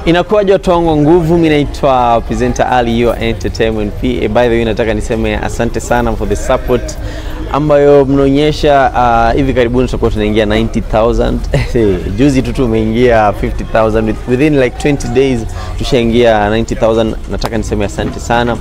Inakuwaje watu wangu wa nguvu, mi naitwa presenter Ali your entertainment PA. By the way, nataka niseme asante sana for the support ambayo mnaonyesha. Uh, hivi karibuni tutakuwa tunaingia 90000 juzi tu tumeingia 50000 With- within like 20 days tushaingia 90000 Nataka niseme asante sana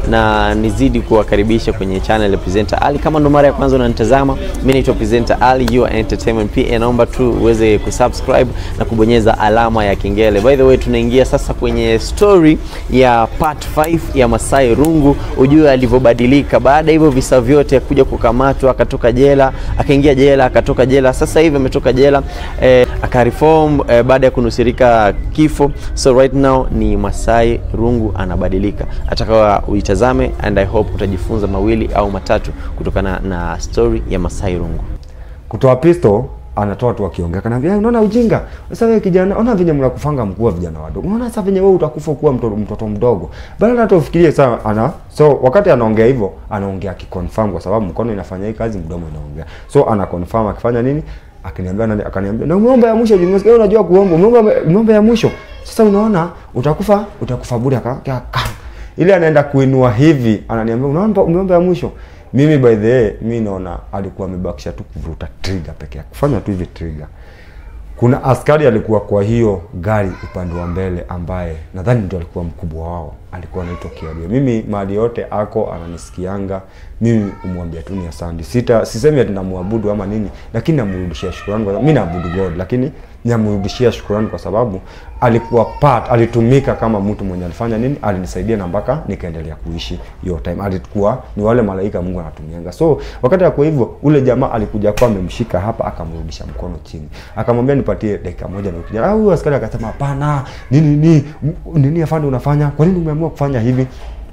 na nizidi kuwakaribisha kwenye channel ya presenter Ali. Kama ndo mara ya kwanza unanitazama, mi naitwa presenter Ali your entertainment PA. Naomba tu uweze kusubscribe na kubonyeza alama ya kengele. By the way, tunaingia sasa kwenye story ya part 5 ya Masai Rungu, ujue alivyobadilika baada ya hivyo visa vyote, kuja kukamatwa, akatoka jela, akaingia jela, akatoka jela, sasa hivi ametoka jela eh, akareform eh, baada ya kunusurika kifo. So right now ni Masai Rungu anabadilika, atakawa uitazame and I hope utajifunza mawili au matatu kutokana na story ya Masai Rungu. kutoa pisto anatoa tu akiongea kanaambia "Eh, unaona ujinga sasa wewe kijana ona venye mnakufanga mkuu wa vijana wadogo unaona sasa venye wewe utakufa kuwa mtoto, mtoto mdogo bado hata ufikirie sana ana so wakati anaongea hivyo anaongea akiconfirm kwa sababu mkono inafanya hii kazi mdomo inaongea so ana confirm akifanya nini akiniambia nani akaniambia na umeomba ya mwisho jumesikia wewe unajua kuomba umeomba umeomba ya mwisho sasa unaona utakufa utakufa bure aka aka- aka. ile anaenda kuinua hivi ananiambia unaomba umeomba ya mwisho mimi by the way mi naona alikuwa amebakisha tu kuvuruta trigger peke yake kufanya tu hivi trigger kuna askari alikuwa kwa hiyo gari upande wa mbele ambaye nadhani ndio alikuwa mkubwa wao alikuwa anaitwa Kiario. Mimi mahali yote ako ananisikianga, mimi umwambia tu ni asante. Sita sisemi ati namwabudu ama nini, lakini namrudishia shukrani kwa sababu mimi naabudu God, lakini namrudishia shukrani kwa sababu alikuwa part, alitumika kama mtu mwenye alifanya nini, alinisaidia na mpaka nikaendelea kuishi hiyo time. Alikuwa ni wale malaika Mungu anatumianga. So wakati kwa hivyo, ule jamaa alikuja kwa amemshika hapa, akamrudisha mkono chini, akamwambia nipatie dakika moja na ukija. Ah, huyu askari akasema hapana, nini nini nini afande unafanya? Kwa nini umeamua kufanya hivi?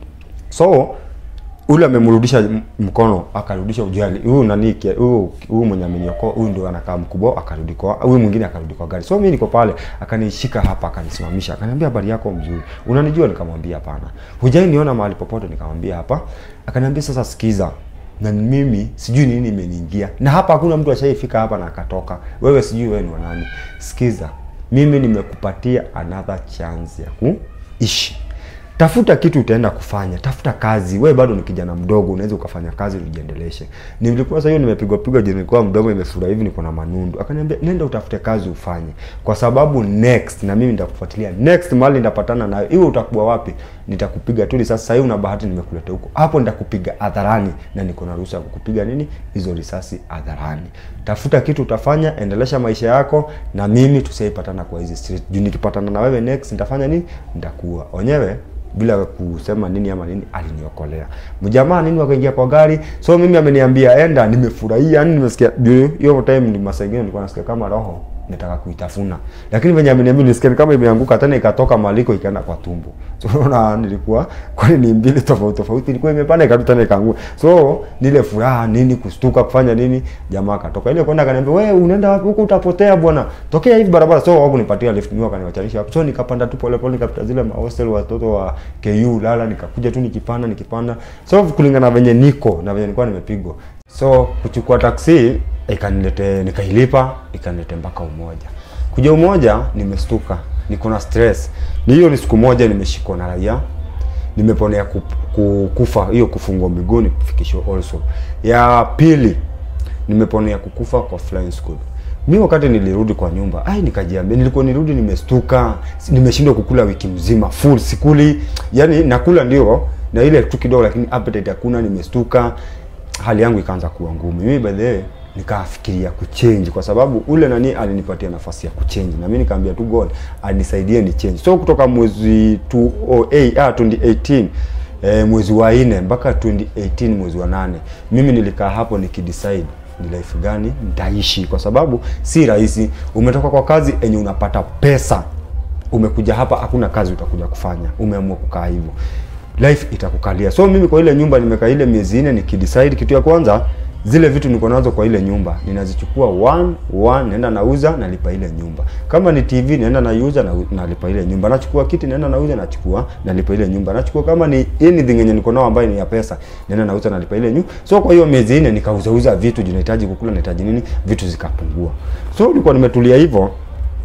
So ule amemrudisha m- mkono akarudisha ujali huyu nani kia- huyu huyu mwenye amenyokoa huyu ndio anakaa mkubwa akarudi kwa huyu mwingine akarudi kwa gari so mimi niko pale akanishika hapa akanisimamisha akaniambia habari yako mzuri unanijua nikamwambia hapana hujai niona mahali popote nikamwambia hapa akaniambia sasa sikiza na mimi sijui nini imeniingia na hapa hakuna mtu ashaifika hapa na akatoka wewe sijui wewe ni wa nani sikiza mimi nimekupatia another chance ya kuishi tafuta kitu utaenda kufanya tafuta kazi we bado ni kijana mdogo unaweza ukafanya kazi ujiendeleshe nilikuwa sasa hiyo nimepigwa pigwa je nilikuwa mdogo imefura hivi niko na manundu akaniambia nenda utafute kazi ufanye kwa sababu next na mimi nitakufuatilia next mahali nitapatana nayo iwe utakuwa wapi nitakupiga tu risasi sasa hivi una bahati nimekuleta huko hapo nitakupiga hadharani na niko na ruhusa ya kukupiga nini hizo risasi hadharani tafuta kitu utafanya endelesha maisha yako na mimi tusiaipatana kwa hizi street juu nikipatana na wewe next nitafanya nini nitakuwa wenyewe bila kusema nini ama nini aliniokolea mjamaa nini wakaingia kwa gari so mimi ameniambia enda nimefurahia yani nimesikia juu hiyo time ni masaa ingine nilikuwa nasikia kama roho nataka kuitafuna lakini venye ameniambia nisikia ni kama imeanguka tena ikatoka maliko ikaenda kwa tumbo so unaona nilikuwa kwani ni mbili tofauti tofauti ilikuwa imepanda ikatu tena ikaanguka so nile furaha nini kustuka kufanya nini jamaa akatoka ile kwenda akaniambia wewe unaenda wapi huko utapotea bwana tokea hivi barabara so wao kunipatia lift mimi wakaniwachanisha hapo so nikapanda tu pole pole nikapita zile ma hostel watoto wa KU lala nikakuja tu nikipanda nikipanda so kulingana na venye niko na venye nilikuwa nimepigwa so kuchukua taksi ikanilete nikailipa ikanilete mpaka umoja kuja umoja nimestuka niko na stress ni hiyo ni siku moja nimeshikwa na raia nimeponea ku, ku, kufa hiyo kufungwa miguuni kufikishwa also ya pili nimeponea kukufa kwa flying school mi wakati nilirudi kwa nyumba ai nikajiambia nilikuwa nirudi nimestuka si- nimeshindwa kukula wiki mzima full sikuli yani nakula ndio na ile tu kidogo lakini appetite hakuna nimestuka hali yangu ikaanza kuwa ngumu mimi by the way nikafikiria kuchange kwa sababu ule nani alinipatia nafasi ya kuchange na mimi nikaambia tu God anisaidie ni change so kutoka mwezi 2008 ah 2018 eh, mwezi wa nne mpaka 2018 mwezi wa nane mimi nilikaa hapo nikidecide ni life gani nitaishi kwa sababu si rahisi umetoka kwa kazi enye unapata pesa umekuja hapa hakuna kazi utakuja kufanya umeamua kukaa hivyo life itakukalia so mimi kwa ile nyumba nimekaa ile miezi nne nikidecide kitu ya kwanza zile vitu niko nazo kwa ile nyumba ninazichukua one one naenda nauza nalipa ile nyumba kama ni tv naenda naiuza na nalipa ile nyumba nachukua kiti naenda nauza nachukua nalipa ile nyumba nachukua kama ni anything yenye niko nao ambayo ni ya pesa naenda nauza nalipa ile nyumba so kwa hiyo miezi nne nikauzauza vitu juu nahitaji kukula nahitaji nini vitu zikapungua so nilikuwa nimetulia hivyo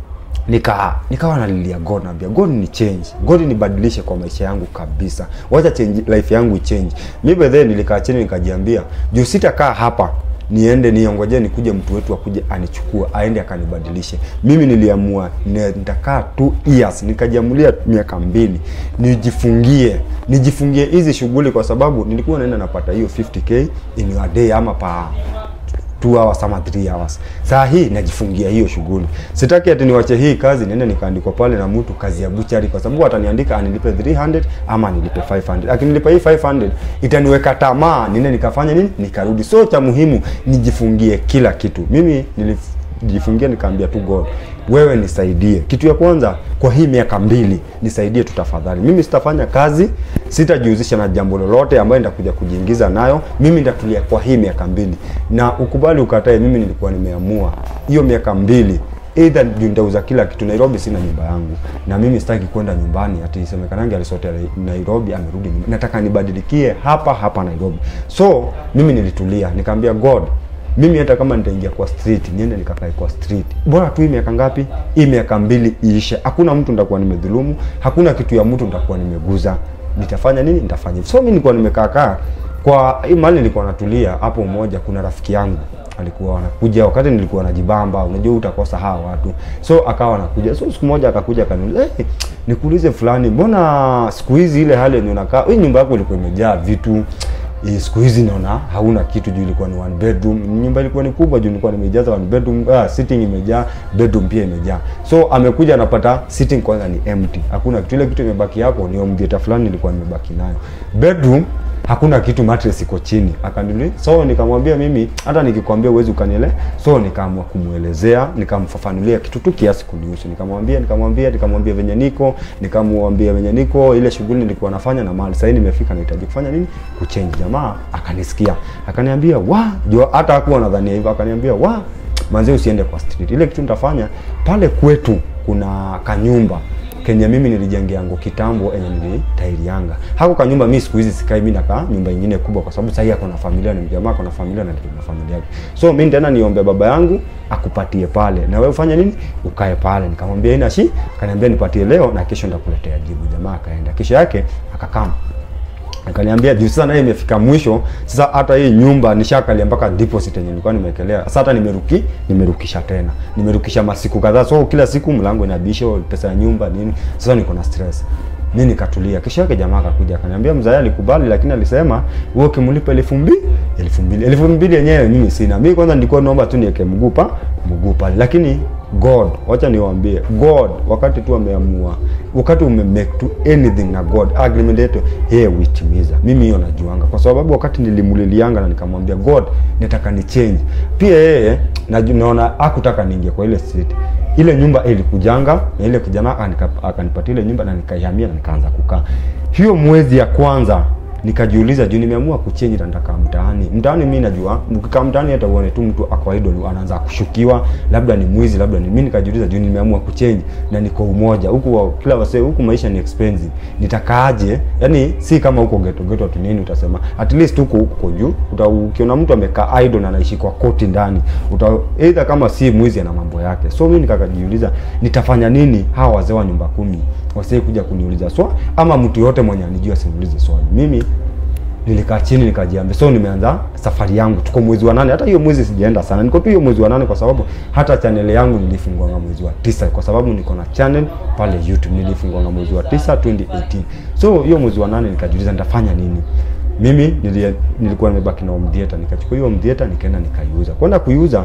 nika nikawa nalilia God naambia God ni change God nibadilishe kwa maisha yangu kabisa wacha change life yangu ichange mi by then nilikaa chini nikajiambia juu sitakaa hapa niende niongoje nikuje mtu wetu akuje anichukue aende akanibadilishe mimi niliamua ne- nitakaa two years nikajiamulia miaka mbili nijifungie nijifungie hizi shughuli kwa sababu nilikuwa naenda napata hiyo 50k in a day ama pa 2 hours ama 3 hours. Saa hii najifungia hiyo shughuli. Sitaki ati niwache hii kazi niende nikaandikwa pale na mtu kazi ya buchari kwa sababu ataniandika anilipe 300 ama anilipe 500. Akinilipa hii 500 itaniweka tamaa niende nikafanya nini? Nikarudi. So cha muhimu nijifungie kila kitu. Mimi nilijifungia nikaambia tu God, wewe nisaidie. Kitu ya kwanza kwa hii miaka mbili nisaidie tu tafadhali. Mimi sitafanya kazi, sitajihusisha na jambo lolote ambayo nitakuja kujiingiza nayo. Mimi nitatulia kwa hii miaka mbili, na ukubali ukatae, mimi nilikuwa nimeamua hiyo miaka mbili either juu nitauza kila kitu. Nairobi sina nyumba yangu, na mimi sitaki kwenda nyumbani ati isemekanange alisotea Nairobi amerudi nyumbani. Nataka nibadilikie hapa hapa Nairobi. So mimi nilitulia, nikaambia God, mimi hata kama nitaingia kwa street niende nikakae kwa street, bora tu hii miaka ngapi? Hii miaka mbili iishe, hakuna mtu nitakuwa nimedhulumu, hakuna kitu ya mtu nitakuwa nimeguza. Nitafanya nini? Nitafanya hivyo. So mimi nilikuwa nimekaa kaa kwa hii mahali nilikuwa natulia hapo, mmoja kuna rafiki yangu alikuwa anakuja wakati nilikuwa najibamba, unajua utakosa hawa watu, so akawa anakuja. So siku moja akakuja akaniuliza, hey, nikuulize fulani, mbona siku hizi ile hali yenye unakaa, hii nyumba yako ilikuwa imejaa vitu Eh, siku hizi naona hauna kitu juu ilikuwa ni one bedroom. Nyumba ilikuwa ni kubwa juu nilikuwa nimejaza one bedroom, ah, sitting imejaa, bedroom pia imejaa. So amekuja anapata sitting kwanza ni empty. Hakuna kitu, ile kitu imebaki yako ni home theater fulani nilikuwa nimebaki nayo. Bedroom hakuna kitu, mattress iko chini. Akaniuliza, so nikamwambia mimi hata nikikwambia uwezi ukaniele. So nikaamua kumuelezea, nikamfafanulia kitu tu kiasi kunihusu. Nikamwambia, nikamwambia, nikamwambia venye niko, nikamwambia venye niko, ile shughuli nilikuwa nafanya na mali. Sasa nimefika nahitaji kufanya nini? Kuchange. Jamaa akanisikia. Akaniambia, "Wa, jo hata hakuwa nadhania hivyo." Akaniambia, "Wa, manze usiende kwa street. Ile kitu nitafanya pale kwetu kuna kanyumba kenye mimi nilijengeango kitambo enye nilitairianga hako kanyumba mi siku hizi sikai mi nakaa nyumba ingine kubwa kwa sababu sahii ako na familia ni mjamaa ako na familia na na familia yake so mi tena niombe baba yangu akupatie pale na wewe ufanye nini ukae pale nikamwambia ina shi akaniambia nipatie leo na kesho ndakuletea jibu jamaa akaenda kesho yake akakama akaniambia juu sasa naye imefika mwisho sasa hata hii nyumba nishakalia mpaka deposit yenye nilikuwa nimewekelea sasa hata nimeruki nimerukisha tena nimerukisha masiku kadhaa so kila siku mlango inabisha pesa ya nyumba nini sasa niko na stress mi nikatulia kesho yake jamaa akakuja akaniambia mzae alikubali lakini alisema wewe ukimlipa elfu mbili elfu mbili elfu mbili yenyewe mimi sina mi kwanza nilikuwa naomba tu niweke mguu pa mguu pale lakini God, wacha niwaambie God, wakati tu ameamua, wakati ume make to anything na God, agreement yetu yeye huitimiza. Mimi hiyo najuanga, kwa sababu wakati nilimulilianga na nikamwambia God, nataka ni change. Pia yeye naju- naona hakutaka niingie kwa ile street. Ile nyumba ilikujanga na ile kijana anika- akanipatia ile nyumba na nikaihamia na nikaanza kukaa. Hiyo mwezi ya kwanza nikajiuliza juu nimeamua kuchange na nitakaa mtaani. Mtaani mimi najua ukikaa mtaani hata uone tu mtu ako idol anaanza kushukiwa, labda ni mwizi, labda ni mimi. Nikajiuliza juu nimeamua kuchange na niko umoja huku, wa- kila wase huku maisha ni expensive, nitakaaje? Yani si kama huko ghetto ghetto atu nini utasema, at least huko huko juu uta, ukiona mtu amekaa idol na anaishi kwa koti ndani, uta either kama si mwizi ana mambo yake. So mimi nikajiuliza nitafanya nini hawa wazee wa nyumba kumi wasije kuja kuniuliza swali ama mtu yote mwenye anijua simulize swali. Mimi nilikaa chini nikajiambia, so nimeanza safari yangu. Tuko mwezi wa nane, hata hiyo mwezi sijaenda sana, niko tu hiyo mwezi wa nane kwa sababu hata channel yangu nilifungua mwezi wa tisa kwa sababu niko na channel pale YouTube, nilifungua mwezi wa tisa 2018. So hiyo mwezi wa nane nikajiuliza nitafanya nini. Mimi nilie, nilikuwa nimebaki na home theater, nikachukua hiyo home theater nikaenda nikaiuza. Kwenda kuiuza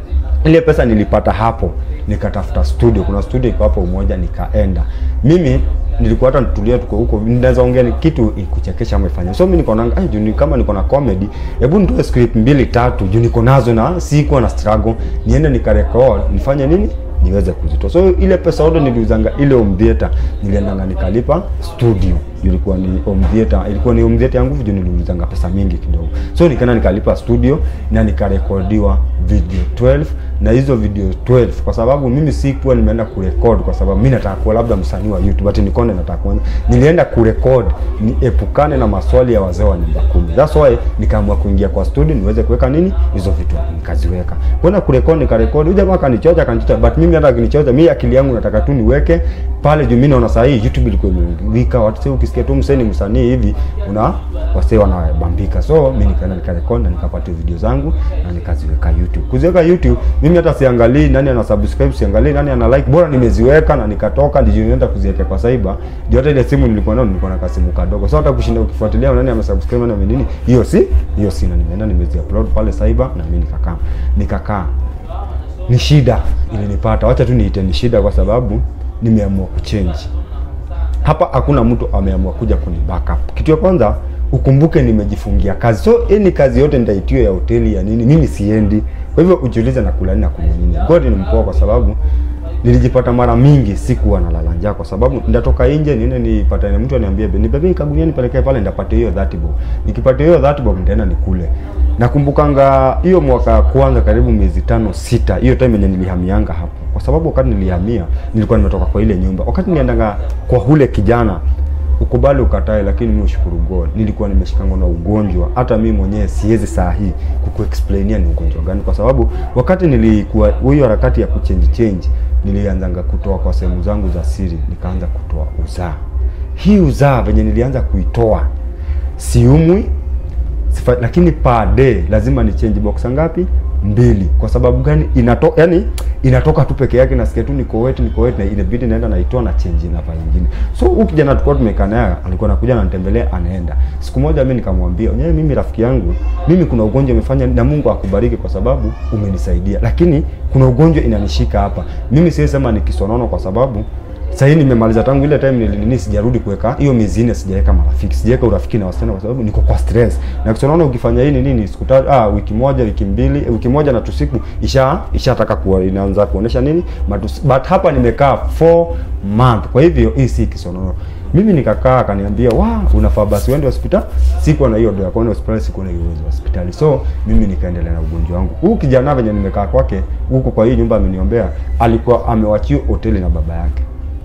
ile pesa nilipata hapo, nikatafuta studio. Kuna studio iko hapo Umoja, nikaenda mimi nilikuwa hata nitulia, tuko huko, naweza ongea ni kitu ikuchekesha ama ifanye. So mimi niko na ai, juu ni kama niko na comedy, hebu nitoe script mbili tatu, juu niko nazo na sikuwa na struggle, niende nikarecord, nifanye nini niweze kuzitoa. So ile pesa yote niliuzanga ile home theater, niliendanga nikalipa studio. Ilikuwa ni home theater, ilikuwa ni home theater yangu juu niliuzanga pesa mingi kidogo. So nikaenda nikalipa studio na nikarekodiwa video 12 na hizo video 12 kwa sababu mimi sikuwa nimeenda kurekod kwa sababu mimi nataka kuwa labda msanii wa YouTube but nikonde nataka kuanza nilienda kurekod niepukane na maswali ya wazee wa nyumba kumi that's why nikaamua kuingia kwa studio niweze kuweka nini hizo vitu nikaziweka kwenda kurekod nikarekod huyu jamaa akanichocha akanichocha but mimi hata akinichocha mimi akili yangu nataka tu niweke pale juu mimi naona saa hii YouTube ilikuwa imeungika watu sasa ukisikia tu msanii msanii hivi una wasee wanabambika so mimi nikaenda nikarekod na nikapata video zangu na nikaziweka YouTube kuziweka YouTube mimi hata siangalii nani ana subscribe siangalii nani ana like bora nimeziweka na nikatoka ndio nienda kuziweka kwa cyber ndio hata ile simu nilikuwa nayo nilikuwa na kasimu kadogo so hata kushinda ukifuatilia nani amesubscribe nani amenini hiyo si hiyo sina nimeenda nimezi upload pale cyber na mimi nikakaa nikakaa ni shida ilinipata wacha tu niite ni shida kwa sababu nimeamua kuchange hapa hakuna mtu ameamua kuja kuni backup. Kitu ya kwanza ukumbuke nimejifungia kazi, so ni kazi yote nitaitiwa ya hoteli ya nini, mimi siendi. Kwa hivyo ujiulize na kula nini na kunywa nini. God ni mpoa, kwa sababu nilijipata mara mingi sikuwa nalala njaa, kwa sababu ndatoka nje niende nipatane mtu aniambie nibebe kagunia nipelekee pale, ndapate hiyo 30 bob. Nikipata hiyo 30 bob nitaenda nikule. Nakumbukanga hiyo mwaka ya kwanza karibu miezi tano sita, hiyo time yenye nilihamianga hapo, kwa sababu wakati nilihamia nilikuwa nimetoka kwa ile nyumba. Wakati niliendanga kwa ule kijana, ukubali ukatae, lakini mimi ushukuru God, nilikuwa nimeshikangwa na ugonjwa. Hata mimi mwenyewe siwezi saa hii kukuexplainia ni ugonjwa gani, kwa sababu wakati nilikuwa hiyo harakati ya kuchange change, nilianzanga kutoa kwa sehemu zangu za siri, nikaanza kutoa uzaa. Hii uzaa venye nilianza kuitoa, siumwi sifa, lakini per day lazima ni change box ngapi? Mbili. Kwa sababu gani? Inatoka yani inatoka tu peke yake, nasikia tu niko wet niko wet, na inabidi naenda naitoa na change na pale nyingine. So huyu kijana tulikuwa tumekaa naye, alikuwa anakuja ananitembelea, anaenda. Siku moja mimi nikamwambia, "Nyewe mimi rafiki yangu, mimi kuna ugonjwa umefanya na Mungu akubariki kwa sababu umenisaidia. Lakini kuna ugonjwa inanishika hapa. Mimi siwezi sema ni kisonono kwa sababu sasa hii nimemaliza tangu ile time nilinini, sijarudi kuweka hiyo miezi nne, sijaweka marafiki, sijaweka urafiki na wasichana kwa sababu niko kwa stress. Na kisonono ukifanya hii ni nini, siku tatu, ah, wiki moja, wiki mbili, eh, wiki moja na tusiku isha ishataka kuwa inaanza kuonesha nini Matus, but hapa nimekaa 4 month. Kwa hivyo hii si kisonono. Mimi nikakaa akaniambia, "Wa, unafaa basi uende hospitali." Sikuwa na hiyo ndio kwenda hospitali, sikuwa na hiyo uwezo wa hospitali. So mimi nikaendelea na ugonjwa wangu. Huyu kijana venye nimekaa kwake huko kwa hii nyumba ameniombea, alikuwa amewachiwa hoteli na baba yake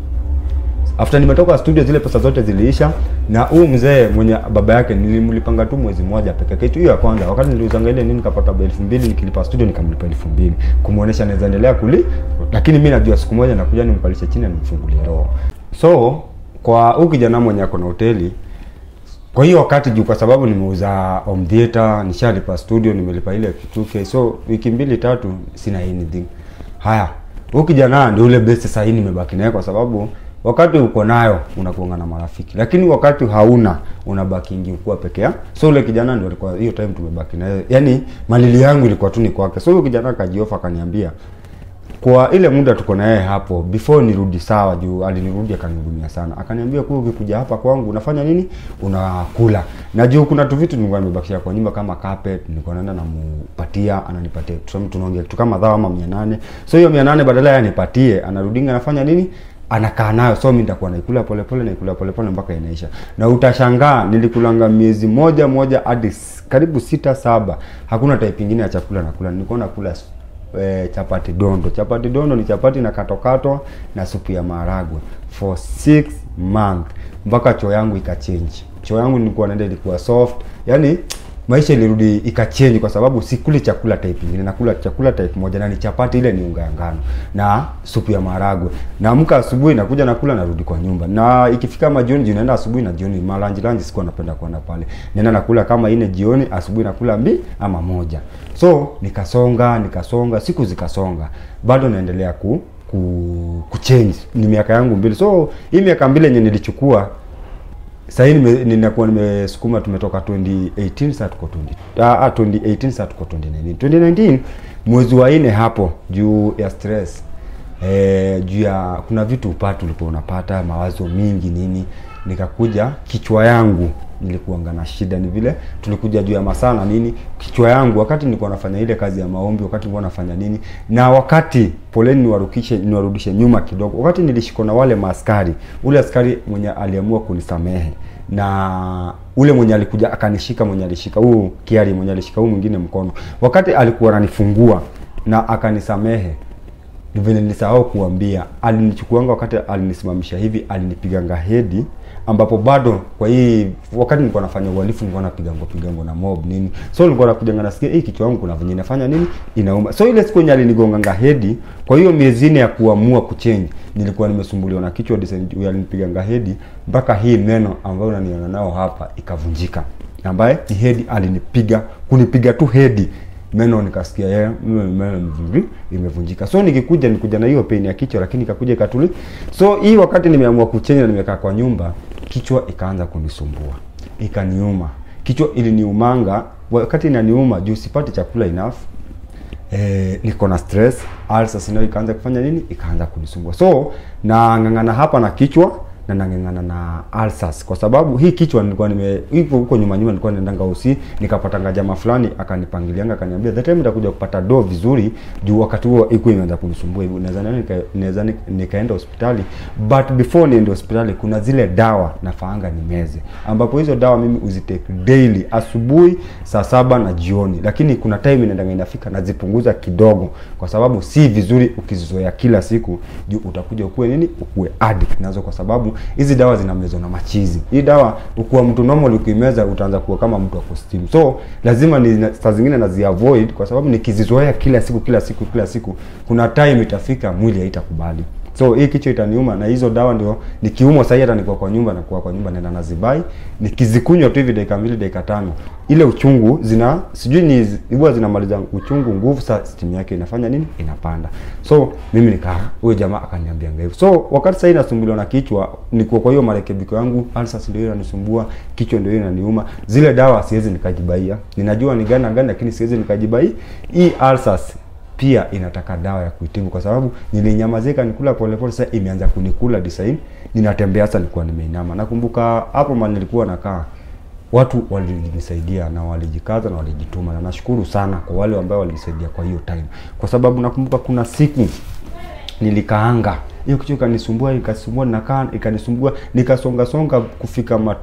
after nimetoka studio zile pesa zote ziliisha, na huu mzee mwenye baba yake nilimlipanga tu mwezi mmoja peke yake. Hiyo ya kwanza, wakati niliuzanga ile nini, nikapata elfu mbili nikilipa studio, nikamlipa elfu mbili kumuonesha naweza endelea kuli, lakini mimi najua siku moja nakuja nimkalishe chini na nimfungulie roho. So kwa huu kijana mwenye ako na hoteli kwa hiyo wakati juu, kwa sababu nimeuza home theater, nishalipa studio, nimelipa ile kituke, so wiki mbili tatu sina anything. Haya, huyu kijana ndio ule best sasa hii nimebaki naye kwa sababu wakati uko nayo unakuanga na marafiki, lakini wakati hauna unabaki ingi ukuwa peke yako. So ule kijana ndio alikuwa hiyo time tumebaki naye, yani malili yangu ilikuwa tu ni kwake. So huyo kijana akajiofa akaniambia kwa ile muda tuko na yeye hapo before nirudi sawa, juu alinirudi akanihudumia sana, akaniambia kwa ukikuja hapa kwangu unafanya nini? Unakula na juu kuna tu vitu nilikuwa nimebakisha kwa nyumba kama carpet, nilikuwa naenda namupatia, ananipatia tuseme tunaongea kitu kama dhao ama 800 so hiyo 800 badala ya anipatie, anarudinga anafanya nini? anakaa nayo so mimi nitakuwa naikula pole pole naikula pole pole mpaka inaisha, na utashangaa nilikulanga miezi moja moja hadi s- karibu sita saba, hakuna type ingine ya chakula nakula, nilikuwa nakula e, chapati dondo. Chapati dondo ni chapati na katokatwa na supu ya maharagwe for six month mpaka choo yangu ikachange. Choo yangu nilikuwa naenda ilikuwa soft, yani maisha ilirudi ikachange kwa sababu sikuli chakula type nyingine, nakula chakula type moja na ni chapati, ile ni unga ya ngano na supu ya maharagwe. Naamka asubuhi nakuja nakula, narudi kwa nyumba, na ikifika majioni, juu naenda asubuhi na jioni, malanji lanji sikuwa napenda kwenda pale, nenda nakula kama ine jioni, asubuhi nakula mbi ama moja. So nikasonga nikasonga, siku zikasonga, bado naendelea ku ku kuchange. Ni miaka yangu mbili, so hii miaka mbili yenye nilichukua sasa hii nime- ninakuwa nimesukuma, tumetoka 2018 sasa tuko 20 ah, ah, 2018 sasa tuko 2019. 2019 mwezi wa nne hapo, juu ya stress eh, juu ya kuna vitu upatu ulikuwa unapata mawazo mingi nini, nikakuja kichwa yangu nilikuanga na shida, ni vile tulikuja juu ya masaa na nini, kichwa yangu wakati nilikuwa nafanya ile kazi ya maombi, wakati nilikuwa nafanya nini, na wakati poleni, niwarudishe niwarudishe nyuma kidogo, wakati nilishikwa na wale maaskari, ule askari mwenye aliamua kunisamehe na ule mwenye alikuja akanishika mwenye alishika huu kiari mwenye alishika huu mwingine mkono wakati alikuwa ananifungua na akanisamehe vile nilisahau kuambia alinichukuanga wakati alinisimamisha hivi alinipiganga hedi ambapo bado kwa hii wakati nilikuwa nafanya uhalifu nilikuwa napigango pigango na mob nini so nilikuwa nakujanga nasikia hii kichwa yangu kuna venye inafanya nini inauma so ile siku yenye alinigonganga hedi kwa hiyo miezi nne ya kuamua kuchange nilikuwa nimesumbuliwa na kichwa design huyo alinipiganga hedi mpaka hii meno ambayo unaniona nao hapa ikavunjika ambaye ni hedi alinipiga kunipiga tu hedi meno nikasikia yeye meno meno imevunji- imevunjika so nikikuja nikuja na hiyo pain ya kichwa lakini ikakuja ikatuli so hii wakati nimeamua kuchenja na nimekaa kwa nyumba kichwa ikaanza kunisumbua ikaniuma kichwa iliniumanga wakati inaniuma juu sipati chakula enough eh, niko na stress ulcers nayo ikaanza kufanya nini ikaanza kunisumbua so nang'ang'ana hapa na kichwa na nang'ang'ana na ulcers kwa sababu hii kichwa nilikuwa nime hivyo huko nyuma nyuma nilikuwa naendanga usi nikapatanga jamaa fulani akanipangilianga akaniambia the time nitakuja kupata do vizuri juu wakati huo iko imeanza kunisumbua hivyo naweza nani nika- naweza ni- nikaenda hospitali but before niende hospitali kuna zile dawa nafaanga nimeze ambapo hizo dawa mimi uzitake daily asubuhi saa saba na jioni lakini kuna time inaendanga inafika nazipunguza kidogo kwa sababu si vizuri ukizizoea kila siku juu utakuja ukuwe nini ukuwe addict nazo kwa sababu hizi dawa zinamezwa na machizi hii dawa ukuwa mtu normal ukimeza utaanza kuwa kama mtu ako steam so lazima ni saa zingine naziavoid kwa sababu nikizizoea kila siku kila siku kila siku kuna time itafika mwili haitakubali so hii kichwa itaniuma na hizo dawa ndio nikiumwa sahii hata nikuwa kwa nyumba nakuwa kwa nyumba naenda nazibai nikizikunywa tu hivi dakika mbili dakika tano ile uchungu zina sijui ni huwa zinamaliza uchungu nguvu sa stimu yake inafanya nini inapanda so mimi nikaa huyo jamaa akaniambia hivyo so wakati sahii nasumbuliwa na kichwa nikuwa kwa hiyo marekebiko yangu ulcers ndio inanisumbua kichwa ndio inaniuma zile dawa siwezi nikajibaia ninajua ni gani na gani lakini siwezi nikajibai hii ulcers pia inataka dawa ya kuitibu kwa sababu nilinyamazika nikula polepole sasa imeanza kunikula design ninatembea sasa nilikuwa nimeinama nakumbuka hapo mali nilikuwa nakaa watu walinisaidia na walijikaza na walijituma na nashukuru sana kwa wale ambao walinisaidia kwa hiyo time kwa sababu nakumbuka kuna siku nilikaanga hiyo kichwa ikanisumbua ikasumbua nakaa ikanisumbua nikasonga songa kufika ma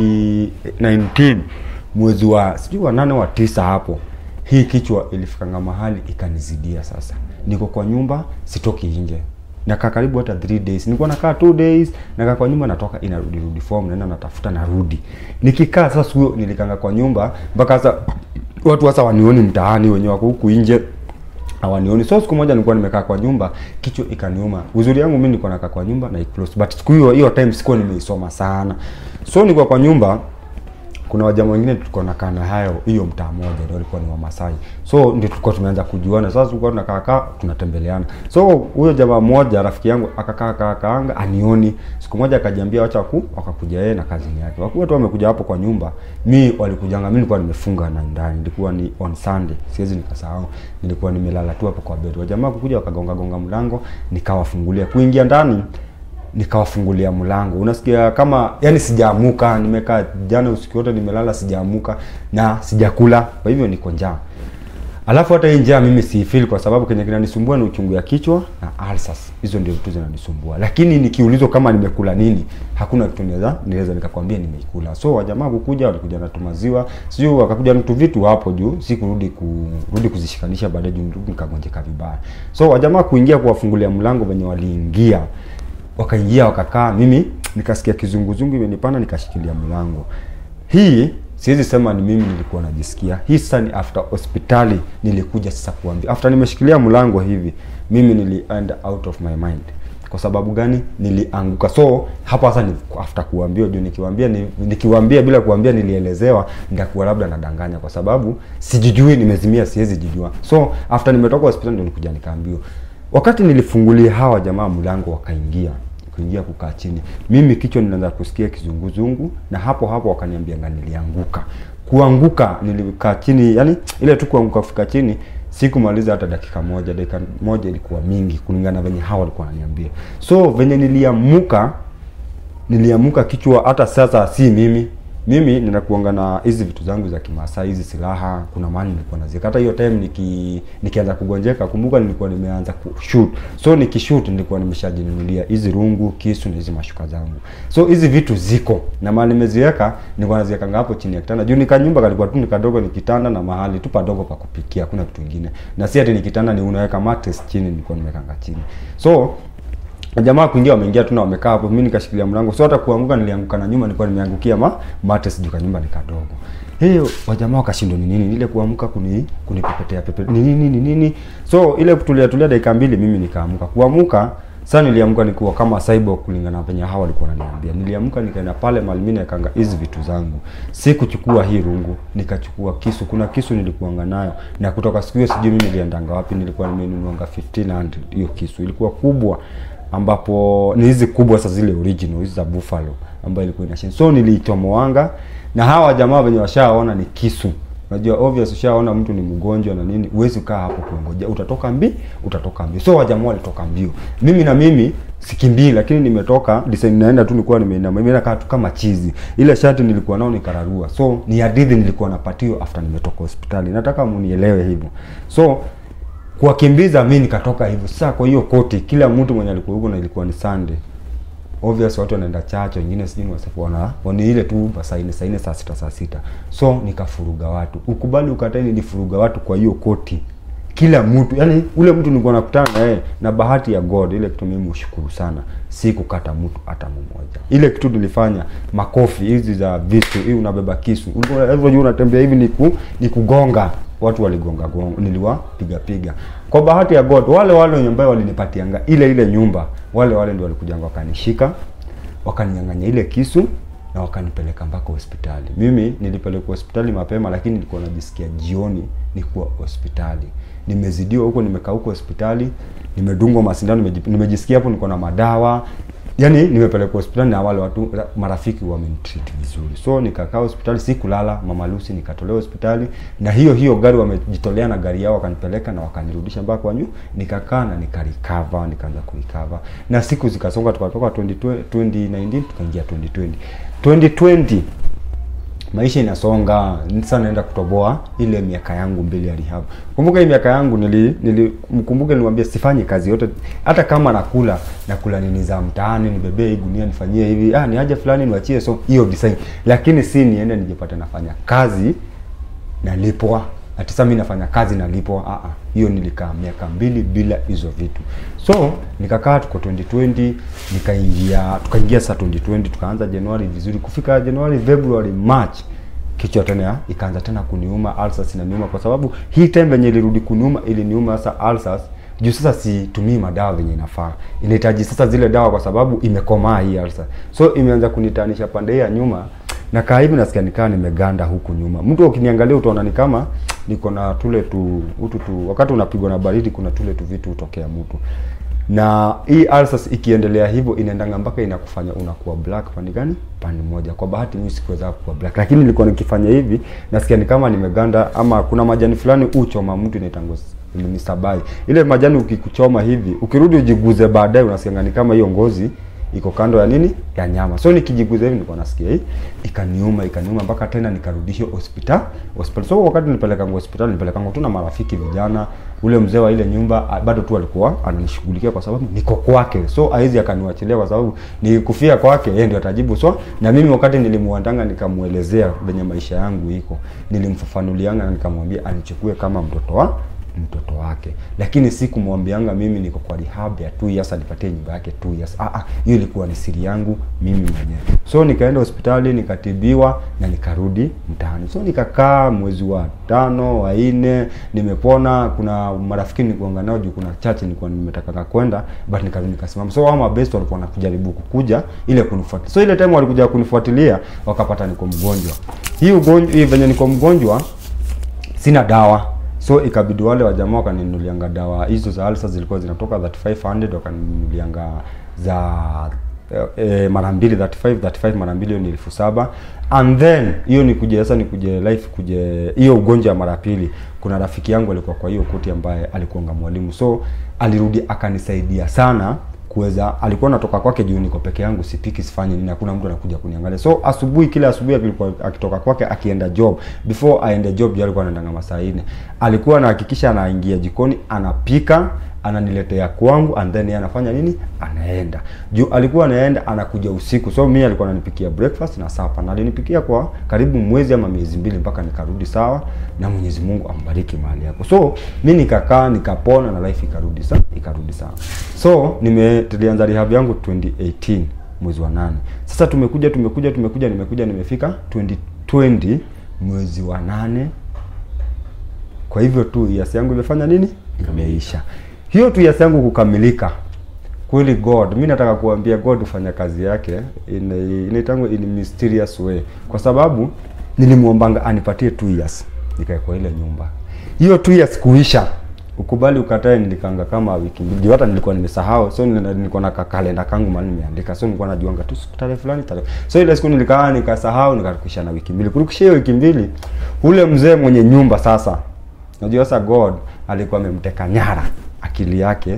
2019 mwezi wa sijui wa nane wa tisa hapo hii kichwa ilifikanga mahali ikanizidia sasa niko kwa nyumba sitoki nje nakaa karibu hata 3 days nilikuwa nakaa 2 days nakaa kwa nyumba natoka inarudi rudi form naenda natafuta narudi nikikaa sasa siku hiyo nilikanga kwa nyumba mpaka sasa watu sasa wanioni mtaani wenye wako huku nje hawanioni so siku moja nilikuwa nimekaa kwa nyumba kichwa ikaniuma uzuri yangu mimi nilikuwa nakaa kwa nyumba na iclose but siku hiyo hiyo time sikuwa nimeisoma sana so nilikuwa kwa nyumba kuna wajamaa wengine tulikuwa nakaa na hayo hiyo mtaa moja ndio walikuwa ni Wamasai so ndio tulikuwa tumeanza kujuana sasa tulikuwa tunakaa kaa tunatembeleana so huyo jamaa mmoja rafiki yangu akakaa kaa kaanga anioni siku moja akajiambia wacha ku wakakuja yeye na kazini yake wakuwa tu wamekuja hapo kwa nyumba mi walikujanga mi nilikuwa nimefunga na ndani nilikuwa ni on Sunday siwezi nikasahau nilikuwa nimelala tu hapo kwa bed wajamaa kukuja wakagonga gonga mlango nikawafungulia kuingia ndani nikawafungulia mlango unasikia kama yani sijaamuka nimekaa jana usiku wote nimelala sijaamuka na sijakula kwa hivyo niko njaa alafu hata hii njaa mimi siifeel kwa sababu kenye kinanisumbua ni uchungu ya kichwa na ulcers hizo ndio vitu zinanisumbua lakini nikiulizwa kama nimekula nini hakuna kitu naweza niweza nikakwambia nimeikula so wajamaa kukuja walikuja na tumaziwa sijui wakakuja na tu vitu hapo juu si kurudi kurudi kuzishikanisha baadaye juu nikagonjeka vibaya so wajamaa kuingia kuwafungulia mlango venye waliingia wakaingia wakakaa mimi nikasikia kizunguzungu imenipanda nikashikilia mlango hii siwezi sema ni mimi nilikuwa najisikia hii sasa ni after hospitali nilikuja sasa kuambia after nimeshikilia mlango hivi mimi nilienda out of my mind kwa sababu gani nilianguka so hapa sasa ni after kuambiwa juu nikiwaambia ni, nikiwaambia bila kuambia nilielezewa nitakuwa labda nadanganya kwa sababu sijijui nimezimia siwezi jijua so after nimetoka hospitali ndio nikuja nikaambiwa wakati nilifungulia hawa jamaa mlango wakaingia kuingia kukaa chini mimi kichwa ninaanza kusikia kizunguzungu na hapo hapo wakaniambia nga nilianguka kuanguka nilikaa chini yani ile tu kuanguka kufika chini sikumaliza hata dakika moja dakika moja ilikuwa mingi kulingana venye hawa walikuwa wananiambia so venye niliamuka niliamuka kichwa hata sasa si mimi mimi ninakuanga na hizi vitu zangu za kimasai hizi silaha kuna mahali nilikuwa naziweka hata hiyo time niki nikianza kugonjeka kumbuka nilikuwa nimeanza kushoot so nikishoot nilikuwa nimeshajinunulia hizi rungu kisu na hizi mashuka zangu so hizi vitu ziko na mahali nimeziweka nilikuwa naziwekanga hapo chini ya kitanda juu nikanyumba kalikuwa tu ni kadogo ni kitanda na mahali tu padogo pa kupikia hakuna kitu kingine na si ati ni kitanda ni unaweka mattress chini nilikuwa nimekanga chini so jamaa kuingia wameingia tu na wamekaa hapo, mimi nikashikilia mlango, so hata kuanguka nilianguka na nyuma, nilikuwa nimeangukia ma mate sijui kanyumba ni kadogo. Hiyo wajamaa wakashindwa ni nini ile kuamka kuni kunipepetea pepe ni nini ni nini, so ile kutulia tulia dakika mbili, mimi nikaamka. Kuamka sasa niliamka nikuwa kama cyborg kulingana na venye hawa walikuwa wananiambia. Niliamka nikaenda pale mahali mimi nikanga hizi vitu zangu. Si kuchukua hii rungu, nikachukua kisu. Kuna kisu nilikuanga nayo na kutoka siku hiyo sijui mimi niliendanga wapi, nilikuwa nimenunuanga 1500 hiyo kisu. Ilikuwa kubwa ambapo ni hizi kubwa sasa zile original hizi za buffalo ambayo ilikuwa inashin. So niliitomoanga na hawa jamaa wenye washaona ni kisu. Unajua obvious ushaona mtu ni mgonjwa na nini, huwezi kaa hapo kuongoja, utatoka mbi, utatoka mbio. So wajamaa walitoka mbio. Mimi na mimi sikimbii, lakini nimetoka design naenda tu, nilikuwa nimeinama, mimi nakaa tu kama chizi. Ile shati nilikuwa nao nikararua, so ni hadithi nilikuwa napatiwa after nimetoka hospitali. Nataka munielewe hivyo. So kuwakimbiza mimi nikatoka hivyo. Sasa kwa hiyo koti, kila mtu mwenye alikuwa huko na ilikuwa ni Sunday obvious watu wanaenda chacho, wengine sijui wasafu wana wani ile tu saa nne saa nne saa sita saa sita so nikafuruga watu, ukubali ukatai, nilifuruga watu kwa hiyo koti, kila mtu yani, ule mtu nilikuwa nakutana na yeye, na bahati ya God, ile kitu mimi ushukuru sana, si kukata mtu hata mmoja. Ile kitu nilifanya, makofi hizi za visu, hii unabeba kisu, unajua unatembea hivi ni ku, ni kugonga watu waligonga gonga, niliwapiga piga. Kwa bahati ya God, wale wale wenye ambao walinipatianga ile ile nyumba, wale wale ndio walikujanga wakanishika, wakaninyang'anya ile kisu na wakanipeleka mpaka hospitali. Mimi nilipelekwa hospitali mapema, lakini nilikuwa najisikia jioni nikuwa hospitali. Nimezidiwa huko, nimekaa huko hospitali, nimedungwa masindano, nimejisikia hapo niko na madawa Yaani nimepelekwa hospitali na wale watu marafiki wamenitreat vizuri. So nikakaa hospitali sikulala, Mama Lucy nikatolewa hospitali na hiyo hiyo gari wamejitolea na gari yao wakanipeleka na wakanirudisha mpaka kwa nyu. Nikakaa na nikarecover, nikaanza kurecover. Na siku zikasonga tukatoka 2020, 2019 tukaingia 2020. 2020 maisha inasonga sasa, naenda kutoboa ile miaka yangu mbili ya rehab. Kumbuka hii miaka yangu nili, nili mkumbuke nilimwambia sifanye kazi yote, hata kama nakula nakula nini za mtaani, nibebee hii gunia nifanyie hivi, ah, ni haja fulani niwachie, so hiyo design, lakini si niende nijipate nafanya kazi nalipwa ati sasa mimi nafanya kazi nalipwa. Ah ah, hiyo nilikaa miaka mbili bila hizo vitu. So nikakaa tuko 2020 nikaingia tukaingia saa 2020 tukaanza Januari vizuri, kufika Januari, February, March kichwa tena ikaanza tena kuniuma, ulcers inaniuma kwa sababu hii time venye ilirudi kuniuma iliniuma sasa ulcers juu sasa situmii madawa venye inafaa, inahitaji sasa zile dawa kwa sababu imekomaa hii ulcer, so imeanza kunitanisha pande ya nyuma na kaa hivi nasikia nikaa nimeganda huku nyuma. Mtu ukiniangalia utaona ni kama niko na tule tu utu tu, wakati unapigwa na baridi kuna tule tu vitu hutokea mtu. Na hii ulcers ikiendelea hivyo inaendanga mpaka inakufanya unakuwa black pande gani? Pande moja. Kwa bahati mimi sikuweza kuwa black, lakini nilikuwa nikifanya hivi nasikia ni kama nimeganda, ama kuna majani fulani uchoma mtu inaitangwa ni sabai. Ile majani ukikuchoma hivi, ukirudi ujiguze baadaye unasikia ni kama hiyo ngozi iko kando ya nini ya nyama. So nikijiguza hivi nilikuwa nasikia hii ikaniuma ikaniuma mpaka tena nikarudishwa hospitali hospitali. So wakati nilipeleka hospitali nilipeleka tu na marafiki vijana, ule mzee wa ile nyumba bado tu alikuwa ananishughulikia kwa sababu niko kwake, so haizi akaniwachilia kwa sababu nikufia kwake yeye ndio atajibu. So na mimi wakati nilimuandanga nikamuelezea venye maisha yangu iko, nilimfafanulianga na nikamwambia anichukue kama mtoto wa mtoto wake, lakini si kumwambianga mimi niko kwa rehab ya 2 years anipatie nyumba yake 2 years. Ah ah, hiyo ilikuwa ni siri yangu mimi mwenyewe. So nikaenda hospitali nikatibiwa na nikarudi mtaani. So nikakaa mwezi wa tano wa nne, nimepona. Kuna marafiki nilikuanga nao juu kuna chache nilikuwa nimetaka kwenda, but nikarudi nikasimama. So wao mabest walikuwa wanakujaribu kukuja ile kunifuatilia. So ile time walikuja kunifuatilia wakapata niko mgonjwa. Hii ugonjwa hii venye niko mgonjwa sina dawa so ikabidi wale wajamaa wakaninulianga dawa hizo za ulcers zilikuwa zinatoka 3500 wakaninulianga za e, mara mbili 35 35 mara mbili ni elfu saba and then hiyo ni kuje sasa ni kuje life kuje hiyo ugonjwa ya mara pili. Kuna rafiki yangu alikuwa kwa hiyo koti ambaye alikuanga mwalimu, so alirudi akanisaidia sana kuweza alikuwa natoka kwake juu niko peke yangu sipiki sifanyi nini hakuna mtu anakuja kuniangalia so asubuhi kila asubuhi alikuwa akitoka kwake akienda job before aende job juu alikuwa anaendanga masaa nne alikuwa anahakikisha anaingia jikoni anapika ananiletea kwangu and then yeye anafanya nini anaenda juu alikuwa anaenda anakuja usiku so mimi alikuwa ananipikia breakfast na sapa na alinipikia kwa karibu mwezi ama miezi mbili mpaka nikarudi sawa na Mwenyezi Mungu ambariki mahali hapo so mi nikakaa nikapona na life ikarudi sawa ikarudi sawa so nime tulianza rehab yangu 2018 mwezi wa nane sasa tumekuja tumekuja tumekuja nimekuja nimefika 2020 mwezi wa nane kwa hivyo tu years yangu imefanya nini imeisha hiyo tu years yangu kukamilika kweli god mi nataka kuambia god hufanya kazi yake in a- inaitangwa in a mysterious way kwa sababu nilimwombanga anipatie two years nikae kwa ile nyumba hiyo two years kuisha ukubali ukatae nilikanga kama wiki mbili Juu hata nilikuwa nimesahau so nili- nilikuwa na kalenda kangu mahali nimeandika so nilikuwa najuanga tu siku tarehe fulani tarehe so ile siku nilikaa nikasahau nikarukisha na wiki mbili kurukisha hiyo wiki mbili ule mzee mwenye nyumba sasa Unajua sasa God alikuwa amemteka nyara akili yake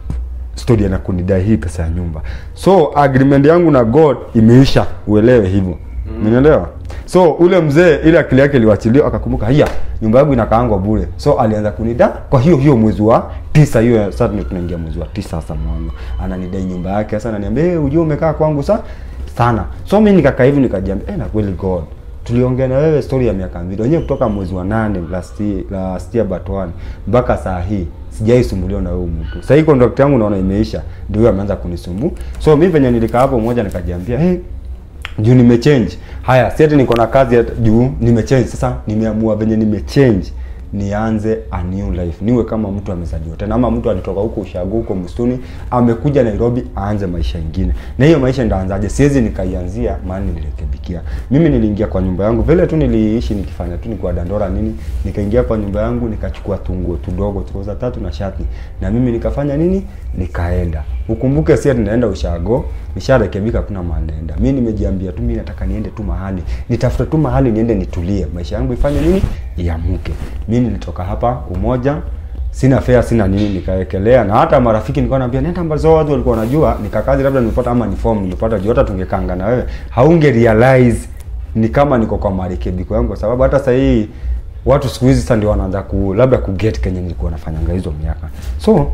story ya kunidai hii pesa ya nyumba. So agreement yangu na God imeisha, uelewe hivyo. Umeelewa? So ule mzee ile akili yake iliwachiliwa akakumbuka, haya nyumba yangu inakaangwa bure. So alianza kunida kwa hiyo hiyo mwezi wa tisa hiyo sasa ndio tunaingia mwezi wa tisa sasa mwana. Ananidai nyumba yake sasa ananiambia, "Eh, unajua umekaa kwangu sa sana." So mimi nikakaa hivi nikajiambia, "Eh, na kweli God tuliongea na wewe story ya miaka mbili wenyewe kutoka mwezi wa nane last year, last year but one mpaka saa hii sijai sumbuliwa na huyu mtu. Sasa hii contract yangu naona imeisha, ndio huyo ameanza kunisumbu. So mimi venye nilikaa hapo moja nikajiambia, hey, juu nimechange. Haya, si ati niko na kazi ya juu nimechange. Sasa nimeamua venye nimechange nianze a new life, niwe kama mtu amezaliwa tena, ama mtu alitoka huko ushago huko msituni amekuja Nairobi aanze maisha ingine. Na hiyo maisha ndaanzaje? Siwezi nikaianzia mahali nilirekebikia. Mimi niliingia kwa nyumba yangu vile tu niliishi nikifanya tu nikuwa dandora nini, nikaingia kwa nyumba yangu nikachukua tunguo tudogo tukoza tatu na shati, na mimi nikafanya nini, nikaenda. Ukumbuke si ati naenda ushago, nisharekebika, kuna mahali naenda. Mimi nimejiambia tu, mimi nataka niende tu mahali, nitafute tu mahali niende nitulie, maisha yangu ifanye nini, iamuke. Mimi nilitoka hapa Umoja, sina fare sina nini, nikawekelea na hata marafiki nilikuwa naambia nenda ambazo watu walikuwa wanajua, nikakazi labda nimepata ama ni form nimepata juu, hata tungekanga na wewe haunge realize ni kama niko kwa marekebiko yangu, kwa sababu hata sasa hii watu siku hizi sasa ndio wanaanza ku labda ku get kenye nilikuwa nafanyanga hizo miaka so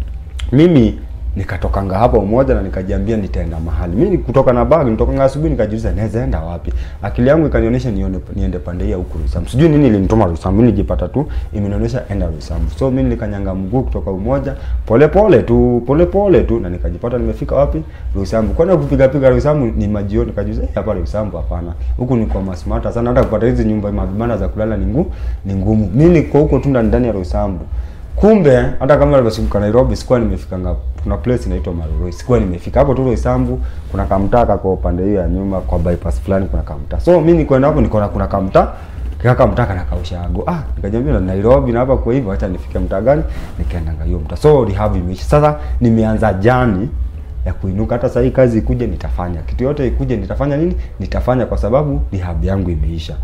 mimi nikatokanga hapa umoja na nikajiambia nitaenda mahali. Mimi kutoka na bag, nitokanga asubuhi nikajiuliza naweza enda wapi? Akili yangu ikanionyesha nione niende pande hii ya huku Roysambu. Sijui nini ilinituma Roysambu, mimi nijipata tu imenionyesha enda Roysambu. So mimi nikanyanga mguu kutoka umoja pole pole tu, pole pole tu na nikajipata nimefika wapi? Roysambu. Kwani kupiga piga Roysambu ni majioni nikajiuliza "Eh, hapa Roysambu hapana. Huku ni kwa masmata sana hata kupata hizi nyumba mabanda za kulala ni ngumu, ni ngumu. Mimi niko huko tu ndani ndani ya Roysambu. Kumbe hata kama nilivyofika Nairobi sikuwa nimefika nga kuna place inaitwa Maroroi. Sikuwa nimefika hapo tu Roysambu, kuna kamtaa kwa upande hiyo ya nyuma kwa bypass fulani kuna kamtaa. So mimi nilikwenda hapo nikaona kuna kamtaa kaka mtaa kana kaushago. Ah, nikajiambia na Nairobi na hapa kwa hivyo acha nifike mtaa gani? Nikaenda nga hiyo mtaa. So rehab imeisha. Sasa nimeanza jani ya kuinuka. Hata sasa hii kazi ikuje nitafanya. Kitu yote ikuje nitafanya nini? Nitafanya kwa sababu rehab yangu imeisha.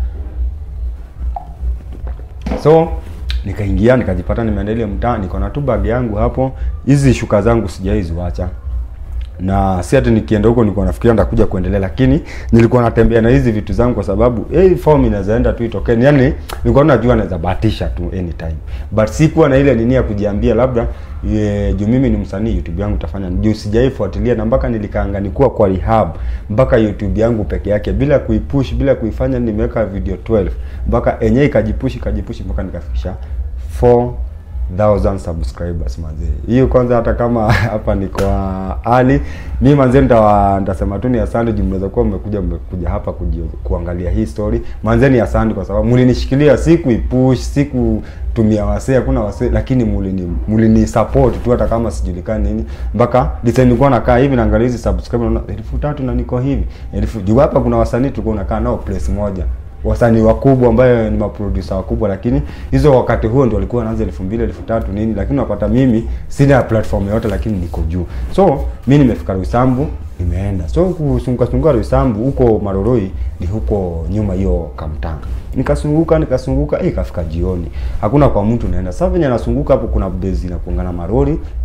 So nikaingia nikajipata nimeenda ile mtaa, niko na tu bag yangu hapo. Hizi shuka zangu sijaiziwacha na si ati nikienda huko nilikuwa nafikiria nitakuja kuendelea, lakini nilikuwa natembea na hizi vitu zangu kwa sababu hey, form inaweza enda tu itokee. Yani nilikuwa najua naweza bahatisha tu anytime, but sikuwa na ile nini ya kujiambia labda ye, juu mimi ni msanii YouTube yangu tafanya juu sijaifuatilia, na mpaka nilikaanga nikuwa kwa rehab mpaka YouTube yangu peke yake bila kuipush bila kuifanya, nimeweka video 12 mpaka enyewe ikajipush ikajipush mpaka nikafikisha 4000 subscribers manze. Hiyo kwanza hata kama hapa niko Ali, mimi manze nitawa nitasema tu ni asante juu mnaweza kuwa mmekuja mmekuja hapa kuji, kuangalia hii story. Manze ni asante kwa sababu mlinishikilia, siku ipush, siku tumia wasee, hakuna wasee, lakini mulini mulini support tu hata kama sijulikani nini. Mpaka design nilikuwa nakaa hivi naangalia hizi subscriber naona elfu tatu na niko hivi. Elfu juu hapa kuna wasanii tulikuwa nakaa nao place moja wasanii wakubwa ambayo ni maproducer wakubwa, lakini hizo wakati huo ndio walikuwa wanaanza elfu mbili elfu tatu nini, lakini unapata mimi sina platform yoyote, lakini niko juu. So mi nimefika Roysambu, nimeenda so kusunguka sunguka Roysambu huko Maroroi ni huko nyuma hiyo Kamtanga, nikasunguka nikasunguka, eh, ikafika jioni, hakuna kwa mtu naenda. Sasa venye nasunguka hapo, kuna bezi inakuanga na marori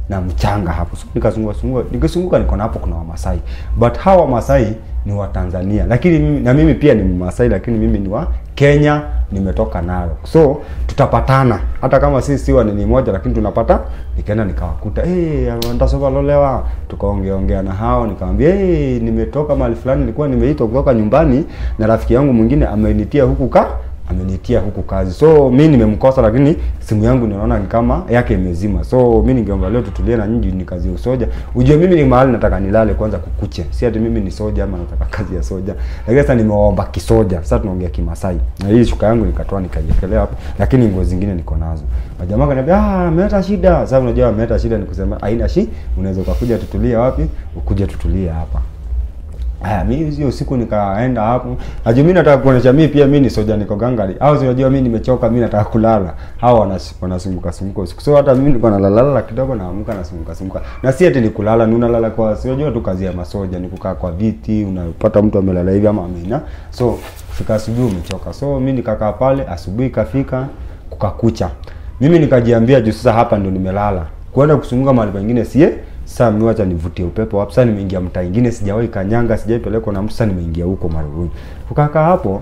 na mchanga hapo. So nikazunguka zunguka, nikizunguka niko na hapo kuna Wamasai. But hawa Wamasai ni wa Tanzania. Lakini mimi na mimi pia ni Mmasai lakini mimi ni wa Kenya, nimetoka Narok. So tutapatana hata kama sisi si wa nini moja lakini tunapata. Nikaenda nikawakuta, eh, hey, ndasoba lolewa. Tukaongea ongea na hao, nikamwambia, eh, hey, nimetoka mahali fulani nilikuwa nimeitwa kutoka nyumbani na rafiki yangu mwingine amenitia huku ka amenitia huku kazi. So mi nimemkosa, lakini simu yangu ninaona ni kama yake imezima. So mi ningeomba leo tutulie na nyinyi, ni kazi ya usoja. Ujue mimi ni mahali nataka nilale kwanza kukuche, si ati mimi ni soja ama nataka kazi ya soja. Lakini sasa nimeomba kisoja, sasa tunaongea Kimasai na hii shuka yangu nikatoa nikaiekelea hapo, lakini nguo zingine niko nazo. Majamaa kaniambia ah, ameleta shida. Sasa unajua ameleta shida ni kusema haina shi, unaweza ukakuja tutulie wapi, ukuje tutulie hapa. Haya, mimi hiyo siku nikaenda hapo. Najua mimi nataka kuonesha mimi pia mimi ni soja niko gangari. Au unajua mimi nimechoka mimi nataka kulala. Hao wanasumbuka sumbuka usiku. So hata mimi nilikuwa nalala kidogo naamka nasumbuka sumbuka. Na si ati ni kulala, ni unalala kwa si unajua tu kazi ya masoja ni kukaa kwa viti, unapata mtu amelala hivi ama amina. So fika asubuhi umechoka. So mimi nikakaa pale, asubuhi kafika kukakucha. Mimi nikajiambia juu sasa hapa ndo nimelala. Kwenda kusunguka mahali pengine sie sasa mimi acha nivutie upepo hapo. Sasa nimeingia mtaa ingine, sijawahi kanyanga, sijaipelekwa na mtu. Sasa nimeingia huko Maruguru, kukakaa hapo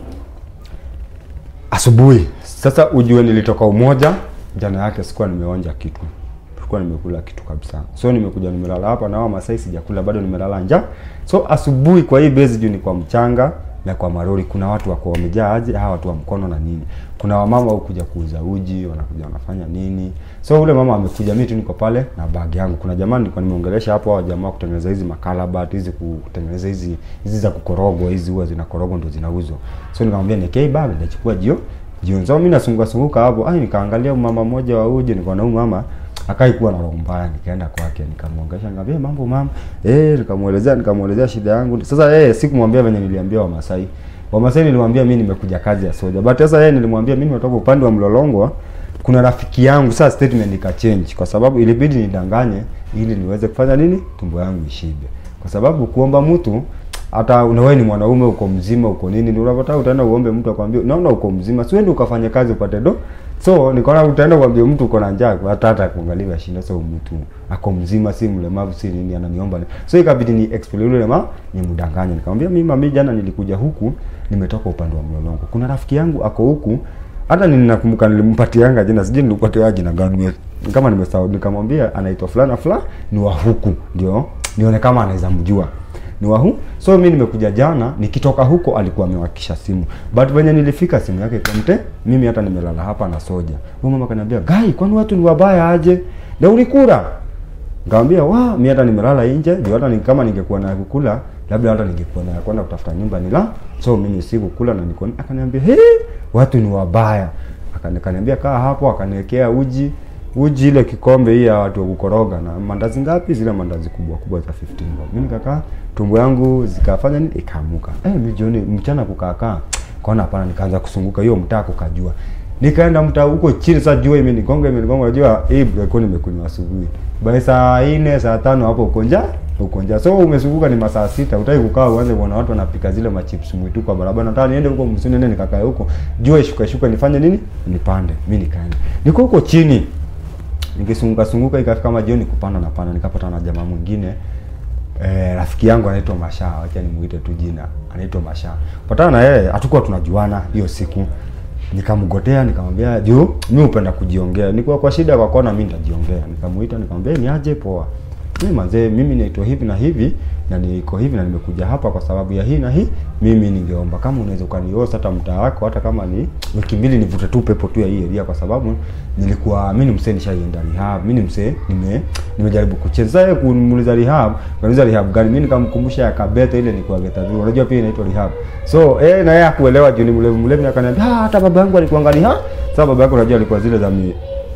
asubuhi. Sasa ujue nilitoka Umoja jana yake, sikuwa nimeonja kitu, sikuwa nimekula kitu kabisa. So nimekuja nimelala hapa na hao Masai, sijakula bado, nimelala njaa. So asubuhi kwa hii base juu ni kwa mchanga na kwa marori, kuna watu wako wamejaa aje, hawa watu wa mkono na nini. Kuna wamama hukuja kuuza uji, wanakuja wanafanya nini. So ule mama amekuja, mimi tu niko pale na bag yangu. Kuna jamaa nilikuwa nimeongelesha hapo, hao jamaa kutengeneza hizi makalabat hizi, kutengeneza hizi hizi za kukorogwa, hizi huwa zinakorogwa ndio zinauzwa. So nikamwambia nikei bag, nitachukua jio jioni. So mimi nasunguka sunguka hapo, ai nikaangalia mama mmoja wa uji, niko na huyu mama akai kuwa na roho mbaya, nikaenda kwake nikamwongelesha, nikamwambia mambo mama, eh, nikamuelezea nikamuelezea shida yangu. Sasa eh, sikumwambia venye niliambia Wamasai. Wamasai nilimwambia mimi nimekuja kazi ya soja, but sasa yeye nilimwambia mimi natoka upande wa Mlolongo, kuna rafiki yangu. Sasa statement nika change kwa sababu ilibidi nidanganye ili niweze kufanya nini, tumbo yangu ishibe, kwa sababu kuomba mtu hata unawe ni mwanaume uko mzima uko nini, ndio unapata utaenda uombe mtu akwambie, naona uko mzima, si uende ukafanye kazi upate do So nikaona utaenda kuambia mtu uko na njaa, hata hata kuangalia shinda. So mtu ako mzima, si mlemavu, si nini, ananiomba. So ikabidi ni explain yule ma ni mdanganya. Nikamwambia mimi mami, jana nilikuja huku, nimetoka upande wa Mlolongo. Kuna rafiki yangu ako huku, hata ninakumbuka nilimpatianga jina, sijui nilipatia jina gani kama nimesahau. Nikamwambia anaitwa fulana fulani, ni wa huku, ndio nione kama anaweza mjua ni wahu. So mimi nimekuja jana, nikitoka huko alikuwa amewakisha simu. But venye nilifika simu yake kwa mte, mimi hata nimelala hapa na soja. Huyo mama kaniambia, "Gai, kwani watu ni wabaya aje? Na ulikula?" Nikamwambia, "Wa, mimi hata nimelala nje, ndio hata ni kama ningekuwa na kukula, labda hata ningekuwa na kwenda kutafuta nyumba nila." So mimi sikukula na niko akaniambia, "He, watu ni wabaya." Akaniambia, "Kaa hapo," akaniwekea uji uji ile kikombe hii ya watu wa kukoroga na mandazi ngapi, zile mandazi kubwa kubwa za 15 bob. Mimi nikakaa, tumbo yangu zikafanya nini, ikaamuka. Eh, mimi jioni mchana kukaa kaona hapana, nikaanza kusunguka hiyo mtaa kukajua. Nikaenda mtaa huko chini, sasa jua imenigonga imenigonga, unajua hii break nimekunywa asubuhi. By saa 4 saa tano hapo uko njaa uko njaa. So umesunguka ni masaa sita, utaki kukaa uanze kuona watu wanapika zile machips mwitu kwa barabara. Nataka niende huko msini nene nikakae huko. Jua ishuka shuka nifanye nini? Nipande. Mimi nikaenda. Niko huko chini nikisunguka sunguka ikafika kama jioni kupanda na panda, nikapata na jamaa mwingine eh, rafiki yangu anaitwa Masha, acha nimuite tu jina, anaitwa Masha. Patana na yeye, hatukuwa tunajuana hiyo siku. Nikamgotea nikamwambia, "Juu mimi hupenda kujiongea. Nilikuwa kwa shida kwa kona mimi nitajiongea." Nikamuita nikamwambia, "Ni aje poa." Mimi manzee, mimi naitwa hivi na hivi na niko hivi na nimekuja hapa kwa sababu ya hii na hii. Mimi ningeomba kama unaweza ukaniosa hata mtaa wako hata kama ni wiki mbili nivute tu pepo tu ya hii area kwa sababu nilikuwa mimi ni msee nishaienda rehab. Mimi ni msee nime nimejaribu kucheza yeye kunimuuliza rehab. Kaniuliza rehab gani? Mimi nikamkumbusha ya Kabete ile ni kwa Geta. Unajua pia inaitwa rehab. So eh na yeye hakuelewa juu ni mlevu mlevu akaniambia, "Ah, hata baba yangu alikuangalia." Ha? Sasa baba yako unajua alikuwa zile za mi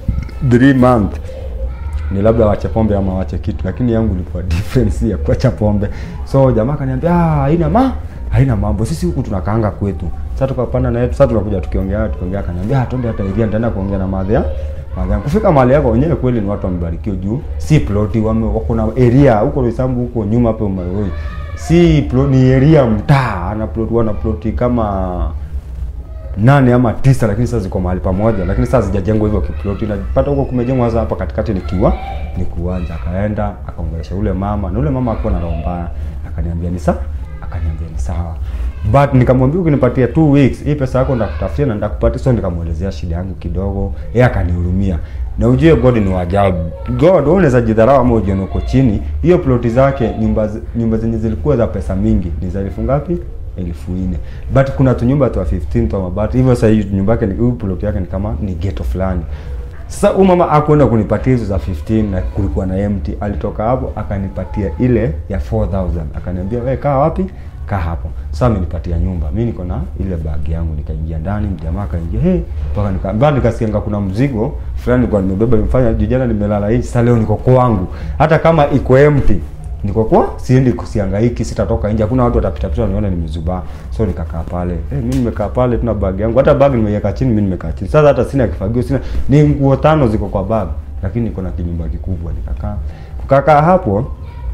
3 month ni labda wache pombe ama wache kitu, lakini yangu ilikuwa difference ya kuacha pombe. So jamaa akaniambia ah, haina ma haina mambo, sisi huku tunakaanga kwetu. Sasa tukapanda na yetu, sasa tunakuja tukiongea tukiongea, akaniambia ah, twende hata area, nitaenda kuongea na madhe madhe. Kufika mahali yako wenyewe kweli ni watu wamebarikiwa juu, si ploti wame wako na area huko Roysambu huko nyuma hapo Maroi, si plot, ni area mtaa, ana plot wana ploti kama nane ama tisa, lakini sasa ziko mahali pamoja, lakini sasa zijajengwa hivyo kiploti. Napata huko kumejengwa sasa, hapa katikati ni kiwa ni kiwanja. Akaenda akaongelesha ule mama, na ule mama akuwa na roho mbaya, akaniambia ni sawa, akaniambia ni sawa but nikamwambia ukinipatia two weeks hii pesa yako ndakutafutia na ndakupatia. So nikamwelezea shida yangu kidogo, yeye akanihurumia. Na ujue God ni wajabu. God wewe unaweza jidharau ama ujione uko chini. Hiyo ploti zake nyumba z- nyumba zenye zilikuwa za pesa mingi ni za elfu ngapi? elfu nne but kuna tunyumba twa 15 twa mabati hivyo. Sasa hii nyumba yake ni hii ploti yake ni kama ni ghetto fulani. Sasa huyu mama akwenda kunipatia hizo za 15 na kulikuwa na empty. Alitoka hapo akanipatia ile ya 4000 akaniambia, wewe kaa wapi? Kaa hapo. Sasa amenipatia nyumba. Mimi niko na ile bag yangu nikaingia ndani, mjamaa akaingia, hey, mpaka nika mbali nikasikia kuna mzigo fulani nilikuwa nimebeba nimefanya juu jana nimelala hivi, sasa leo niko kwangu. Hata kama iko empty niko kwa siendi kusihangaiki, sitatoka nje, hakuna watu watapita pita nione nimezubaa. So nikakaa pale eh, mimi nimekaa pale, tuna bag yangu, hata bag nimeiweka chini, mimi nimekaa chini. Sasa hata sina kifagio, sina ni nguo tano ziko kwa bag, lakini niko na kinyumba kikubwa. Nikakaa kukakaa hapo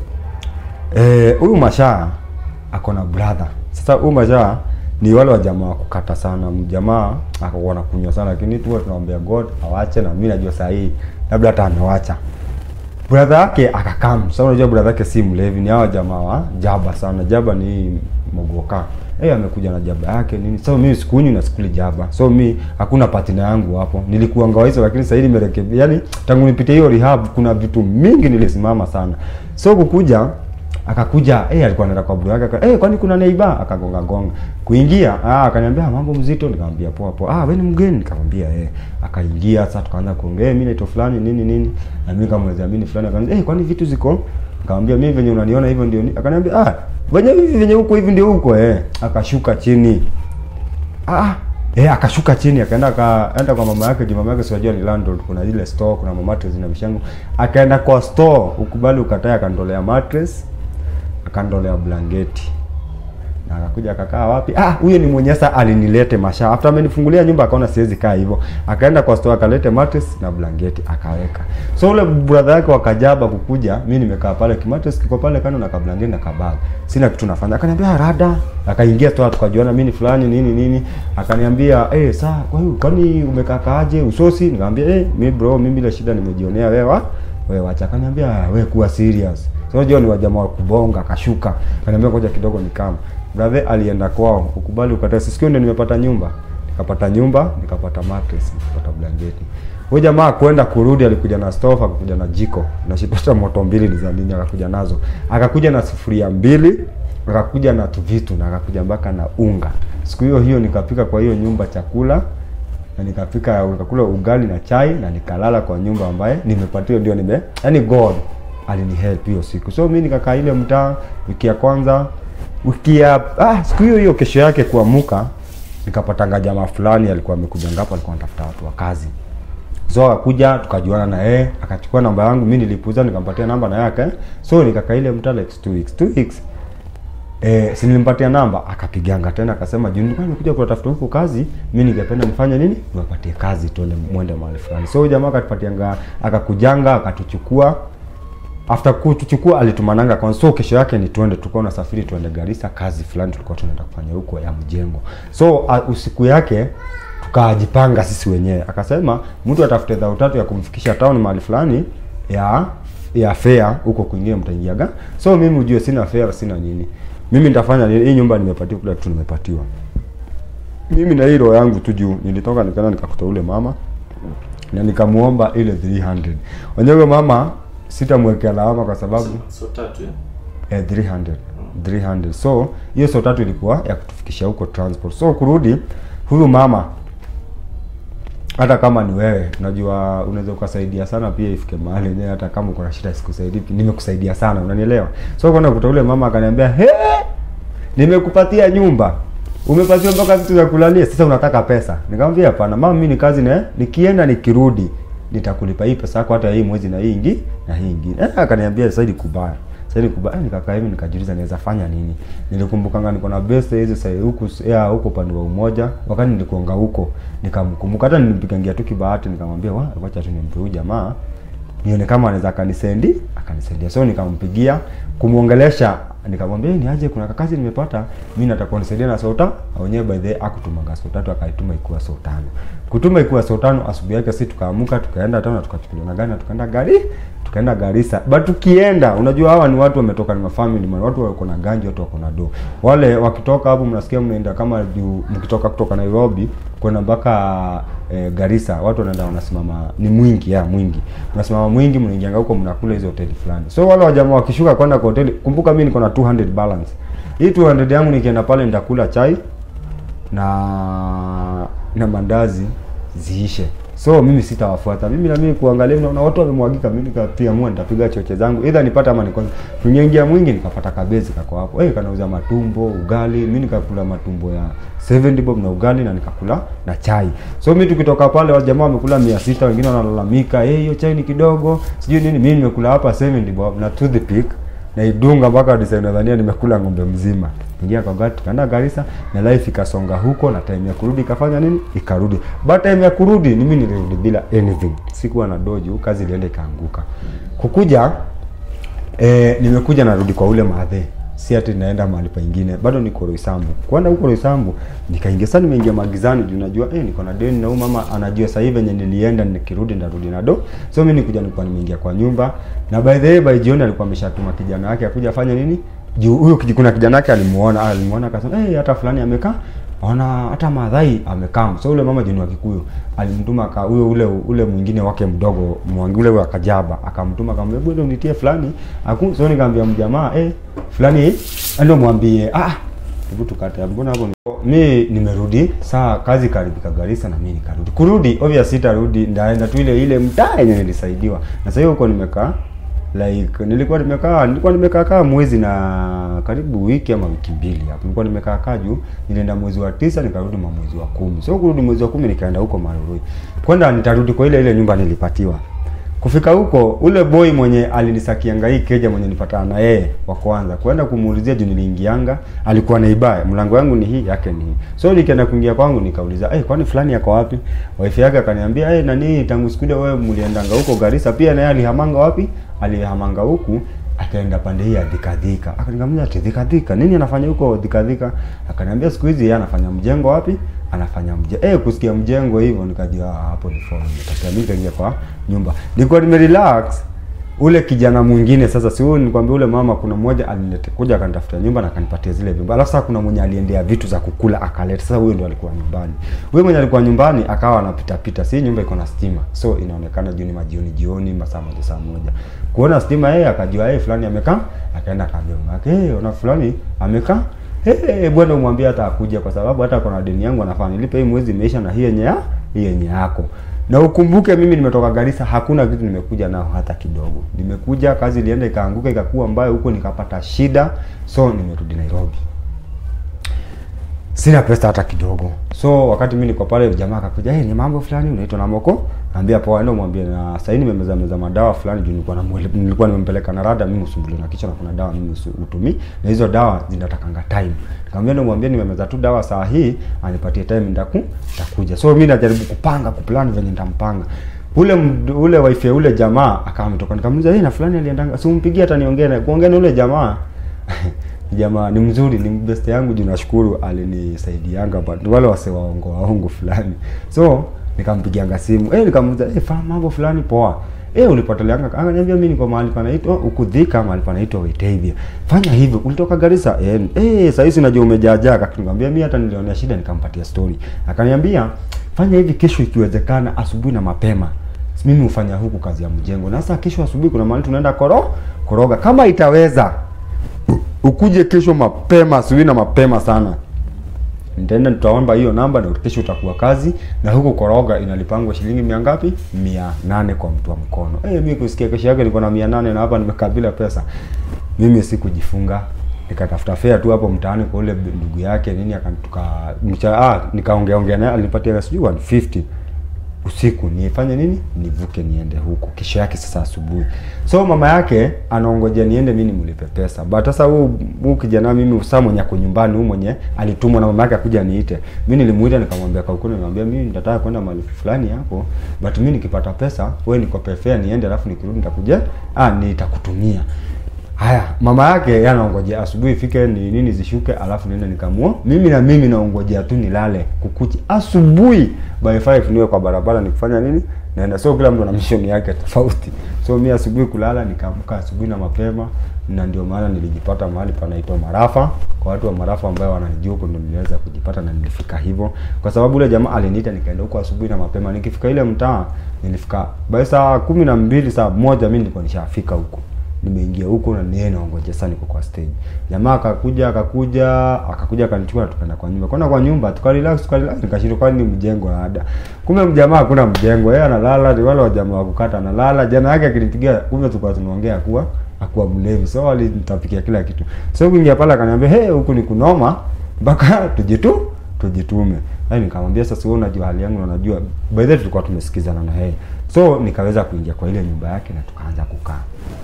eh, huyu mashaa ako na brother. Sasa huyu mashaa ni wale wa jamaa wa kukata sana, mjamaa akakuwa anakunywa sana, lakini tu tunaombea God awache, na mimi najua saa hii labda hata amewacha brother yake akakam. Sasa unajua brother yake si mlevi, ni hawa jamaa wa jaba sana. Jaba ni mogoka. Eh, amekuja na jaba yake nini. So mimi sikunywi na sikuli jaba. So mi hakuna partner yangu hapo. Nilikuwa ngawaiza lakini sasa hivi nimerekebisha. Yaani tangu nipite hiyo rehab kuna vitu mingi nilisimama sana. So kukuja akakuja eh, alikuwa anaenda kwa bro yake aka, eh, kwani kuna neighbor akagonga gonga kuingia. Ah, akaniambia "Ah, mambo mzito, nikamwambia poa poa. Ah, wewe ni mgeni? Nikamwambia eh. Akaingia sasa, tukaanza kuongea, eh, mimi naitwa fulani nini nini, na mimi nikamwelezea mimi ni fulani. Akaniambia eh, kwani vitu ziko? Nikamwambia mimi venye unaniona hivyo ndio. ni-" Akaniambia ah, venye hivi venye huko hivi ndio huko eh. Akashuka chini ah eh, akashuka chini akaenda akaenda kwa mama yake. Juu mama yake siwajua ni landlord, kuna ile store, kuna mama mattress na vishangu. Akaenda kwa store, ukubali ukatae, akandolea mattress akandolea blanketi na akakuja akakaa wapi? Ah, huyo ni mwenye sasa alinilete masha. After amenifungulia nyumba akaona siwezi kaa hivyo. Akaenda kwa store akalete mattress na blanketi akaweka. So ule brother yake wakajaba kukuja, mimi nimekaa pale kimattress kiko pale kando na kablanketi na kabag. Sina kitu nafanya. Akaniambia rada. Akaingia store tukajuana mimi ni fulani nini nini. Akaniambia, "Eh, saa kwa hiyo kwani umekaa kaaje usosi?" Nikamwambia, "Eh, mimi bro, mimi bila shida nimejionea wewe." Wewe wacha. Akaniambia, "Wewe kuwa serious." So unajua ni wajamaa wa kubonga, akashuka. Akaniambia ngoja kidogo nikama. Brother alienda kwao, ukubali ukatae. Sikio ndio nimepata nyumba. Nikapata nyumba, nikapata mattress, nikapata blanketi. Huyo jamaa kwenda kurudi alikuja na stove, akakuja na jiko. Na shipata moto mbili ni za nini akakuja nazo. Akakuja na sufuria mbili, akakuja na tu vitu na akakuja mpaka na unga. Siku hiyo hiyo nikapika kwa hiyo nyumba chakula na nikapika nikakula ugali na chai na nikalala kwa nyumba ambaye nimepatiwa ndio nime yani God alinihelp hiyo siku. So mimi nikakaa ile mtaa wiki ya kwanza, wiki ya ah, siku hiyo hiyo kesho yake kuamuka nikapatanga jamaa fulani alikuwa amekuja ngapo, alikuwa anatafuta watu wa kazi. So akakuja tukajuana na yeye, akachukua namba yangu, mimi nilipuuza, nikampatia namba na yake. So nikakaa ile mtaa like two weeks, two weeks Eh, si nilimpatia namba akapiganga tena akasema juu nilikuwa nimekuja kuwatafuta huko kazi, mimi ningependa nifanye nini? Niwapatie kazi tuende mwende mahali fulani. So huyu jamaa akatupatianga akakujanga akatuchukua. After kutuchukua alitumananga kwa so kesho yake ni tuende tulikuwa nasafiri tuende Garissa kazi fulani tulikuwa tunaenda kufanya huko ya mjengo. So uh, usiku yake tukajipanga sisi wenyewe. Akasema mtu atafute dhao tatu ya kumfikisha town mahali fulani ya ya fare huko kwingine mtaingiaga. So mimi ujue sina fare sina nini. Mimi nitafanya nini? Hii nyumba nimepatiwa kila kitu nimepatiwa. Mimi na hii roho yangu tu juu nilitoka nikaenda nikakuta ule mama na nikamuomba ile 300. Wenyewe mama sitamwekea lawama kwa sababu So tatu eh, 300 300 so hiyo so tatu ilikuwa ya kutufikisha huko transport so kurudi huyu mama hata kama ni wewe unajua unaweza ukasaidia sana pia ifike mahali yenyewe hata kama uko na shida sikusaidii nimekusaidia sana unanielewa so kwenda kuta ule mama akaniambia he nimekupatia nyumba umepatiwa mpaka vitu vya kulalia sasa unataka pesa nikamwambia hapana mama mimi ni kazi na nikienda nikirudi nitakulipa hii pesa yako hata hii mwezi na hii ingi na hii ingine eh, akaniambia sasa ni kubaya sasa ni kubaya eh, nikakaa hivi nikajiuliza naweza fanya nini nilikumbukanga niko na best hizo sasa huku ya huko upande wa umoja wakati nilikuanga huko nikamkumbuka hata nilimpigangia tu kibahati nikamwambia wa wacha tu nimpe huyu jamaa nione kama anaweza akanisendi akanisendia so nikampigia kumwongelesha nikamwambia ni aje kuna kakazi nimepata mimi nataka unisaidia na sota awenyewe by the way akutumaga so tatu akaituma ikuwa so tano kutuma ikuwa so tano asubuhi yake si tukaamuka tukaenda tena tukachukuliwa na gari na tukaenda gari tukaenda Garissa but tukienda unajua hawa ni watu wametoka ni mafamily man watu wako na ganji watu wako na do wale wakitoka hapo mnasikia mnaenda kama juu mkitoka kutoka Nairobi kwenda mpaka eh, Garissa watu wanaenda wanasimama ni mwingi ya mwingi mnasimama mwingi mnaingianga huko mnakula hizo hoteli fulani so wale wajamaa wakishuka kwenda kwa hoteli kumbuka mimi niko na 200 balance hii 200 yangu nikienda pale nitakula chai na na mandazi ziishe so mimi sitawafuata mimi na mimi kuangalia naona watu wamemwagika mimi nikapiamua nitapiga choche zangu either nipate ama niko tunyeingia mwingi nikapata kabezi kako hapo eh kanauza matumbo ugali mimi nikakula matumbo ya 70 bob na ugali na nikakula na chai so mimi tukitoka pale wale jamaa wamekula 600 wengine wanalalamika eh hiyo chai ni kidogo sijui nini mimi nimekula hapa 70 bob na toothpick na idunga mpaka design nadhania nimekula ng'ombe mzima ingia kwa gari tukaenda Garissa na life ikasonga huko na time ya kurudi ikafanya nini ikarudi but time ya kurudi ni mimi nilirudi bila anything sikuwa na dojo kazi ilienda ikaanguka kukuja eh, nimekuja narudi kwa ule madhe si ati naenda mahali pengine bado niko Roysambu kwenda huko Roysambu nikaingia sasa nimeingia magizani juu najua eh niko na deni na huyu mama anajua sasa hivi venye nilienda nikirudi ndarudi na do so mimi nikuja nilikuwa nimeingia kwa nyumba na by the way by jioni alikuwa ameshatuma kijana wake akuja afanye nini juu huyo kiji- kuna kijana wake alimuona alimuona akasema eh hata fulani amekaa ona hata madhai amekaa so ule mama jini wa Kikuyu alimtuma ka huyo ule ule mwingine wake mdogo mwangi ule wa Kajaba akamtuma akamwambia bwana unitie fulani aku so nikamwambia mjamaa eh fulani ndio mwambie ah hebu tukate mbona hapo ni- mi nimerudi saa kazi karibika Garissa na mimi nikarudi kurudi obvious sitarudi ndaenda tu ile ile mtaa yenye nilisaidiwa na sasa hiyo huko nimekaa like nilikuwa nimekaa nilikuwa nimekaa kaa mwezi na karibu wiki ama wiki mbili hapo nilikuwa nimekaa kaa juu nilienda mwezi wa tisa nikarudi mwa mwezi wa kumi so kurudi mwezi wa kumi nikaenda huko Marurui kwenda nitarudi kwa ile ile nyumba nilipatiwa kufika huko ule boy mwenye alinisakianga hii keja mwenye nipatana na yeye wa kwanza kwenda kumuulizia juu niliingianga alikuwa naibaya mlango wangu ni hii yake ni hii so nikienda kuingia kwangu nikauliza hey, kwani fulani yako wapi wife yake akaniambia hey, nani tangu siku ile wewe mliendanga huko Garissa pia naye alihamanga wapi alihamanga huku akaenda pande hii ya dhikadhika akaniambia ati dhikadhika nini anafanya huko dhikadhika akaniambia siku hizi yeye anafanya mjengo wapi anafanya mje eh kusikia mjengo hivyo nikajua ah, hapo ni phone nikatia mimi kaingia kwa nyumba nilikuwa nimerelax ule kijana mwingine sasa si huyu nikwambia ule mama kuna mmoja alinilete kuja akanitafutia nyumba na akanipatia zile vyumba alafu sasa kuna mwenye aliendea vitu za kukula akaleta sasa huyo ndo alikuwa nyumbani huyo mwenye alikuwa nyumbani akawa anapita pita si nyumba iko na stima so inaonekana jioni majioni jioni masaa moja saa moja kuona stima yeye akajua yeye fulani amekaa akaenda akaambia mama yake hey, ona fulani amekaa Hey, bwana umwambie hata akuja kwa sababu hata kuna deni yangu anafaa nilipe hii mwezi imeisha na hii yenye ya hii yenye yako. Na ukumbuke mimi nimetoka Garissa hakuna kitu nimekuja nao hata kidogo. Nimekuja kazi ilienda ikaanguka ikakuwa mbaya huko nikapata shida so nimerudi Nairobi. Sina pesa hata kidogo. So wakati mimi niko pale jamaa akakuja, "Hey, ni mambo fulani unaitwa na Moko?" Naambia poa, ndio mwambie na sasa hivi nimemeza meza madawa fulani juu nilikuwa na nilikuwa nimempeleka na rada mimi usumbuliwe na kichwa na kuna dawa mimi usu- utumii na hizo dawa zinatakanga time. Nikamwambia ndio mwambie nimemeza tu dawa saa hii anipatie time ndaku nitakuja. So mimi najaribu kupanga kuplan venye nitampanga. Ule md- ule wife ya ule jamaa akawa ametoka nikamuuliza, "Hey, na fulani aliendanga, si umpigie hata niongee naye." Kuongea na ule jamaa jamaa ni mzuri ni best yangu juu nashukuru alinisaidianga but wale wase waongo waongo fulani so nikampigianga simu eh nikamuuliza eh fa mambo fulani poa eh ulipoteleanga akaniambia mimi niko mahali panaitwa ukudhika mahali panaitwa Wetavia fanya hivyo ulitoka Garissa eh eh sasa hizi najua umejaajaa akaniambia mimi hata nilionea shida nikampatia story akaniambia fanya hivi kesho ikiwezekana asubuhi na mapema mimi hufanya huku kazi ya mjengo na sasa kesho asubuhi kuna mahali tunaenda koro koroga kama itaweza ukuje kesho mapema asubuhi na mapema sana nitaenda tutaomba hiyo namba na kesho utakuwa kazi na huko koroga inalipangwa shilingi mia ngapi mia nane kwa mtu wa mkono eh mimi kusikia kesho yake niko na mia nane na hapa nimekabila pesa mimi sikujifunga nikatafuta fare tu hapo mtaani kwa ule ndugu yake nini akanituka mcha ah nikaongea ongea naye alinipatia sijui 150 usiku nifanye nini nivuke niende huko kesho yake sasa asubuhi so mama yake anaongojea niende mimi nimlipe pesa but sasa huu huu kijana mimi saa mwenye ako nyumbani huu mwenye alitumwa na mama yake akuja niite mimi nilimuita nikamwambia kaukuni nikamwambia mimi nitataka kwenda mahali fulani hapo but mimi nikipata pesa wewe nikope fare niende alafu nikirudi nitakuja ah nitakutumia Haya, mama yake yeye anaongojea asubuhi ifike ni nini zishuke, alafu niende nikamua. Mimi na mimi naongojea tu nilale kukuchi asubuhi by 5 niwe kwa barabara nikufanya nini? Naenda. So kila mtu ana mission yake tofauti. So mimi asubuhi kulala nikaamka asubuhi na mapema na ndio maana nilijipata mahali panaitwa Marafa. Kwa watu wa Marafa ambao wananijua huko ndio niliweza kujipata na nilifika hivyo. Kwa sababu yule jamaa aliniita nikaenda huko asubuhi na mapema. Nikifika ile mtaa nilifika by saa kumi na mbili saa moja mimi nilikuwa nishafika huko nimeingia huko na niye naongoja sana niko kwa stage. Jamaa akakuja akakuja akakuja akanichukua tukaenda kwa nyumba. Kwenda kwa nyumba tukarelax tukarelax nikashindwa kwani ni mjengo wa ada. Kumbe mjamaa hakuna mjengo. Yeye analala ni wale wa jamaa wa kukata analala. Jana yake akinipigia kumbe tulikuwa tunaongea kuwa akuwa mlevi. So alinitapikia kila kitu. So kuingia pale akaniambia, "Hey, huku ni kunoma mpaka tujitu tujitume." Yaani nikamwambia sasa wewe unajua hali yangu na unajua by the way tulikuwa tumesikizana na yeye. So nikaweza kuingia kwa ile nyumba yake na tukaanza kukaa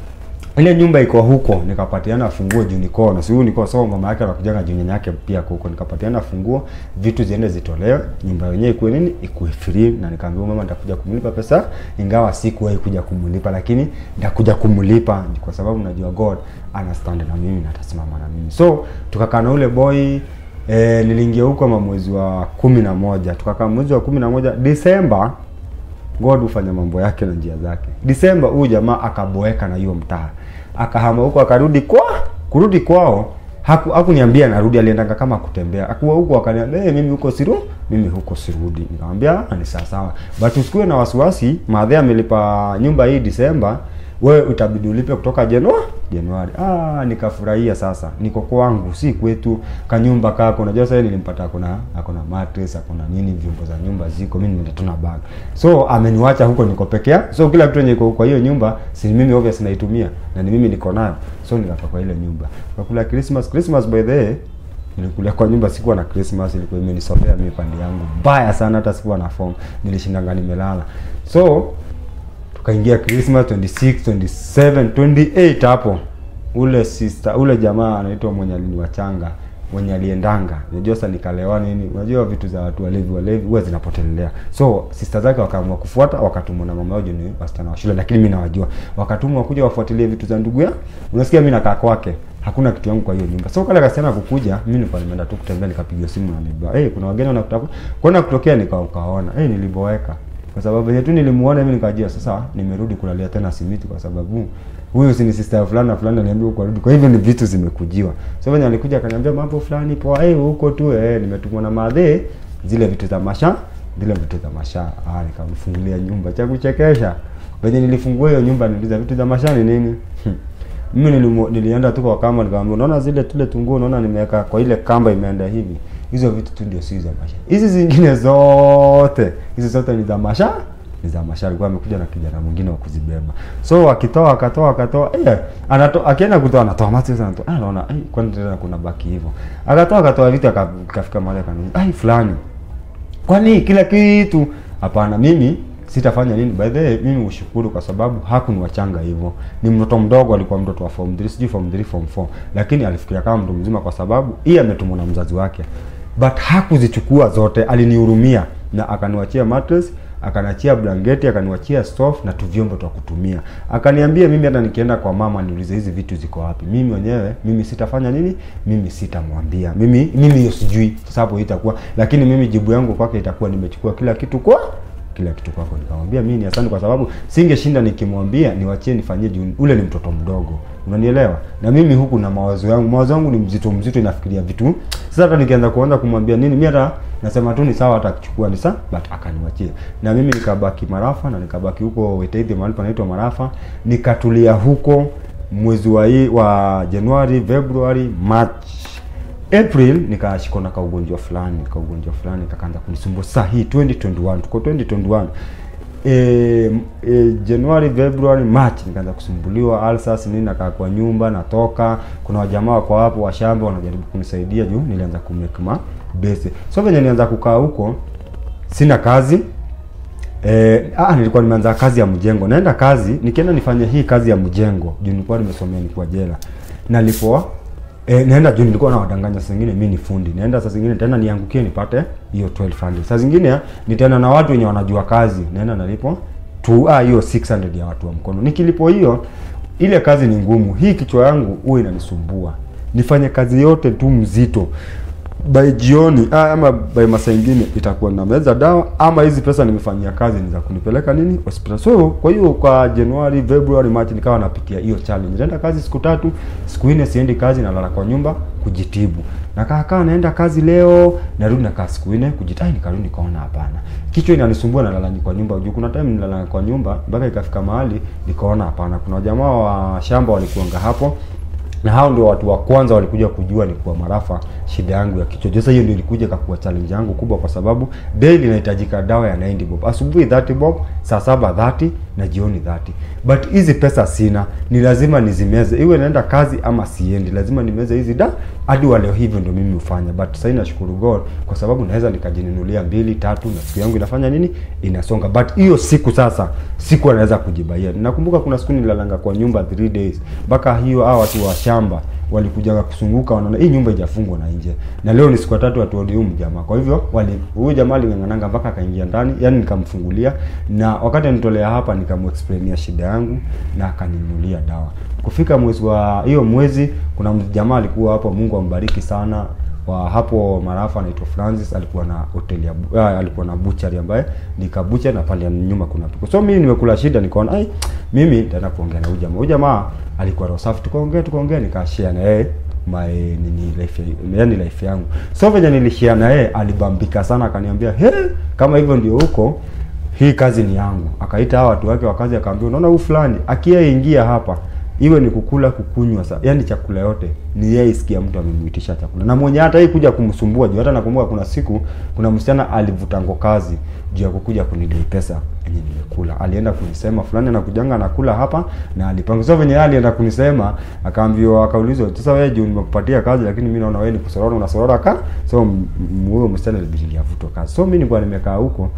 ile nyumba iko huko, nikapatiana funguo juu niko na si huyu niko so mama yake anakujaga juu nyanya yake pia huko, nikapatiana funguo, vitu ziende zitolewe, nyumba yenyewe ikuwe nini, ikuwe free, na nikaambia mama nitakuja kumlipa pesa, ingawa sikuwahi kuja kumlipa, lakini nitakuja kumlipa kwa sababu najua God ana stand na mimi na atasimama na mimi. So tukakaa na ule boy E, niliingia huko ma mwezi wa kumi na moja tukakaa mwezi wa kumi na moja Disemba God hufanya mambo yake na njia zake. Disemba huyu jamaa akaboeka na hiyo mtaa, akahama huko, akarudi kwa kurudi kwao haku hakuniambia narudi, aliendanga kama kutembea, akuwa huko akaniambia hey, mimi huko siru mimi huko sirudi. Nikamwambia "Ah, ni sawa sawa, but usikuwe na wasiwasi, madhe amelipa nyumba hii Disemba, wewe utabidi ulipe kutoka Januari Januari. Ah, nikafurahia sasa. Niko kwangu, si kwetu. Kanyumba kako. Unajua sasa nilimpata kuna akona mattress, akona nini vyombo za nyumba ziko. Mimi nimeenda tuna bag. So ameniwacha huko niko peke yangu. So kila kitu yenye iko kwa hiyo nyumba, si mimi obvious naitumia na ni mimi niko nayo. So nikakaa kwa ile nyumba. Kwa kula Christmas, Christmas by the way Nilikulia kwa nyumba sikuwa na Christmas, ilikuwa imenisomea mimi pande yangu mbaya sana, hata sikuwa na form, nilishindanga nimelala. So tukaingia Christmas 26, 27, 28 hapo. Ule sister, ule jamaa anaitwa mwenye aliniwachanga, mwenye aliendanga. Unajua sasa nikalewa nini? Unajua vitu za watu walevi walevi huwa zinapotelelea. So sister zake wakaamua kufuata, wakatumwa na mama yao ni wasichana wa shule, lakini mimi nawajua. Wakatumwa kuja wafuatilie vitu za ndugu ya. Unasikia mimi nakaa kwake. Hakuna kitu yangu kwa hiyo nyumba. So kale kasichana kukuja, mimi nilikuwa nimeenda tu kutembea nikapiga simu na neighbor. Eh, hey, kuna wageni wanakutaka. Kuona kutokea nikaona. Eh, hey, niliboeka kwa sababu yenye tu nilimuona mimi nikajua sasa nimerudi kulalia tena simiti kwa sababu huyu si ni sister fulani na fulani ananiambia uko rudi. Kwa hivyo ni vitu zimekujiwa. So venye alikuja akaniambia mambo fulani poa, eh huko tu eh nimetumwa na madhe zile vitu za masha, zile vitu za masha. Ah nikamfungulia nyumba cha kuchekesha. Venye nilifungua hiyo nyumba niliuliza vitu za masha ni nini? Mimi nilimu, nilienda tu kwa kamba nikamwambia unaona zile tule tunguo unaona nimeweka kwa ile kamba imeenda hivi. Hizo vitu tu ndio si za masha. Hizi zingine zote, hizi zote ni za masha ni za masha. Alikuwa amekuja na kijana mwingine wa kuzibeba. So akitoa akatoa akatoa eh anatoa akienda kutoa anatoa mati sana anatoa. Ah naona eh kwani tena kuna baki hivyo. Akatoa akatoa vitu akafika mahali akaniambia ai fulani. Kwani kila kitu hapana mimi sitafanya nini. By the way, mimi ushukuru kwa sababu hakuniwachanga hivyo. Ni mtoto mdogo, alikuwa mtoto wa form 3, sijui form 3 form 4, lakini alifikiria kama mtu mzima kwa sababu yeye ametumwa na mzazi wake, but hakuzichukua zote. Alinihurumia na akaniwachia mattress, akaniachia blanketi, akaniwachia stove na tu vyombo twa kutumia. Akaniambia mimi hata nikienda kwa mama niulize hizi vitu ziko wapi, mimi mwenyewe mimi sitafanya nini, mimi sitamwambia, mimi mimi hiyo sijui, sababu itakuwa, lakini mimi jibu yangu kwake itakuwa nimechukua kila kitu kwa kila kitu kwako. Nikamwambia mimi ni asante, kwa sababu singeshinda nikimwambia niwachie nifanyie juu ule ni mtoto mdogo, unanielewa? Na mimi huku na mawazo yangu, mawazo yangu ni mzito mzito, inafikiria vitu. Sasa hata nikianza kuanza kumwambia nini, mimi hata nasema tu ni sawa, hata akichukua ni sawa, but akaniwachia. Na mimi nikabaki Marafa na nikabaki huko Wetaithi, mahali panaitwa Marafa, nikatulia huko mwezi wa hii wa Januari, February, March April nikashikwa na kaugonjwa fulani, kaugonjwa fulani kakaanza kunisumbua. Sasa hii 2021 tuko 2021 e, e, January, February, March nikaanza kusumbuliwa ulcers nini, nakaa kwa nyumba natoka. Kuna wajamaa wako hapo wa shamba wanajaribu kunisaidia juu nilianza kumake ma base. So venye nilianza kukaa huko, sina kazi Eh, ah, nilikuwa nimeanza kazi ya mjengo. Naenda kazi, nikienda nifanye hii kazi ya mjengo. Juu nilikuwa nimesomea nilikuwa jela. Nalipoa eh, naenda juu nilikuwa na wadanganya saa zingine mimi ni fundi. Naenda saa zingine tena niangukie nipate hiyo 1200. Saa zingine nitaenda na watu wenye wanajua kazi. Naenda nalipo tu ah hiyo 600 ya watu wa mkono. Nikilipo hiyo ile kazi ni ngumu. Hii kichwa yangu huwa inanisumbua. Nifanye kazi yote tu mzito by jioni ah, ama by masaa ingine itakuwa na meza dawa ama hizi pesa nimefanyia kazi ni za kunipeleka nini hospitali. So kwa hiyo kwa Januari, February, March nikawa napitia hiyo challenge. Naenda kazi siku tatu, siku nne siendi kazi, nalala kwa nyumba kujitibu. Nakaa kaa naenda kazi leo, narudi nakaa siku nne kujitai, nikarudi nikaona hapana. Kichwa inanisumbua nalala kwa nyumba. Juu kuna time nilala kwa nyumba mpaka ikafika mahali nikaona hapana. Kuna jamaa wa shamba walikuanga hapo na hao ndio watu wa kwanza walikuja kujua ni kwa marafa shida yangu ya kichwa. Sasa hiyo ndio ilikuja kakuwa challenge yangu kubwa, kwa sababu daily inahitajika dawa ya 90 bob, asubuhi 30 bob, saa saba 30 na jioni 30. But hizi pesa sina, ni lazima nizimeze, iwe naenda kazi ama siendi, lazima nimeze hizi da hadi wa leo. Hivyo ndio mimi hufanya, but sasa nashukuru God kwa sababu naweza nikajinunulia mbili tatu, na siku yangu inafanya nini, inasonga. But hiyo siku sasa siku anaweza kujibaia. Nakumbuka kuna siku nilalanga kwa nyumba 3 days mpaka hiyo hao watu wa shamba walikuja kusunguka, wanaona hii nyumba haijafungwa na nje, na leo ni siku ya tatu watu huyu jamaa. Kwa hivyo wali huyu jamaa aling'ang'ananga mpaka akaingia ndani, yani nikamfungulia, na wakati anitolea hapa nikamexplainia shida yangu na akaninunulia dawa. Kufika mwezi wa hiyo mwezi, kuna jamaa alikuwa hapo, Mungu ambariki sana wa hapo Marafa anaitwa Francis, alikuwa na hoteli ya bu- ah, alikuwa na butchery ambaye nikabucha na pale nyuma kuna piko. So mimi nimekula shida, nikaona ai, mimi nitaenda kuongea na huyu jamaa. Huyu jamaa alikuwa roho safi, tukaongea tukaongea, nikashare na yeye my nini life yani life yangu. So venye nilishare na yeye alibambika sana, akaniambia he, kama hivyo ndio huko hii kazi ni yangu. Akaita hawa watu wake wa kazi, akaambia unaona, huyu fulani akiyaingia hapa iwe ni kukula kukunywa, sa yani chakula yote ni yeye isikia mtu amemuitisha chakula, na mwenye hata hii kuja kumsumbua juu. Hata nakumbuka kuna siku kuna msichana alivutango kazi juu ya kukuja kunidai pesa yenye nimekula. Alienda kunisema fulani anakujanga anakula hapa na alipanga. So venye yeye alienda kunisema, akaambiwa akaulizwa, sasa wewe juu nimekupatia kazi, lakini mimi naona wewe ni kusorora unasorora ka. So m- m- huyo msichana ilibidi avutwe kazi. So mimi nilikuwa nimekaa huko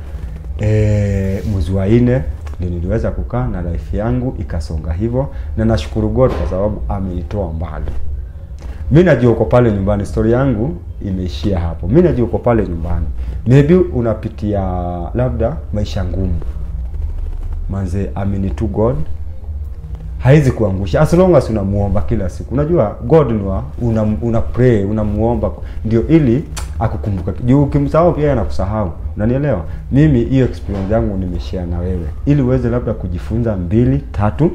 eh, mwezi wa nne ndio niliweza kukaa na life yangu ikasonga hivyo, na nashukuru God kwa sababu amenitoa mbali. Mimi najua uko pale nyumbani, story yangu imeishia hapo. Mimi najua uko pale nyumbani, maybe unapitia labda maisha ngumu, manze, amini tu God haizi kuangusha as long as unamuomba kila siku. Unajua God ni wa una, una pray unamuomba ndio ili akukumbuka. Juu ukimsahau pia anakusahau. Unanielewa? Mimi hiyo experience yangu nimeshare na wewe ili uweze labda kujifunza mbili tatu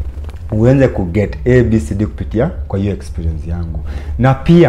uanze kuget abcd kupitia kwa hiyo experience yangu, na pia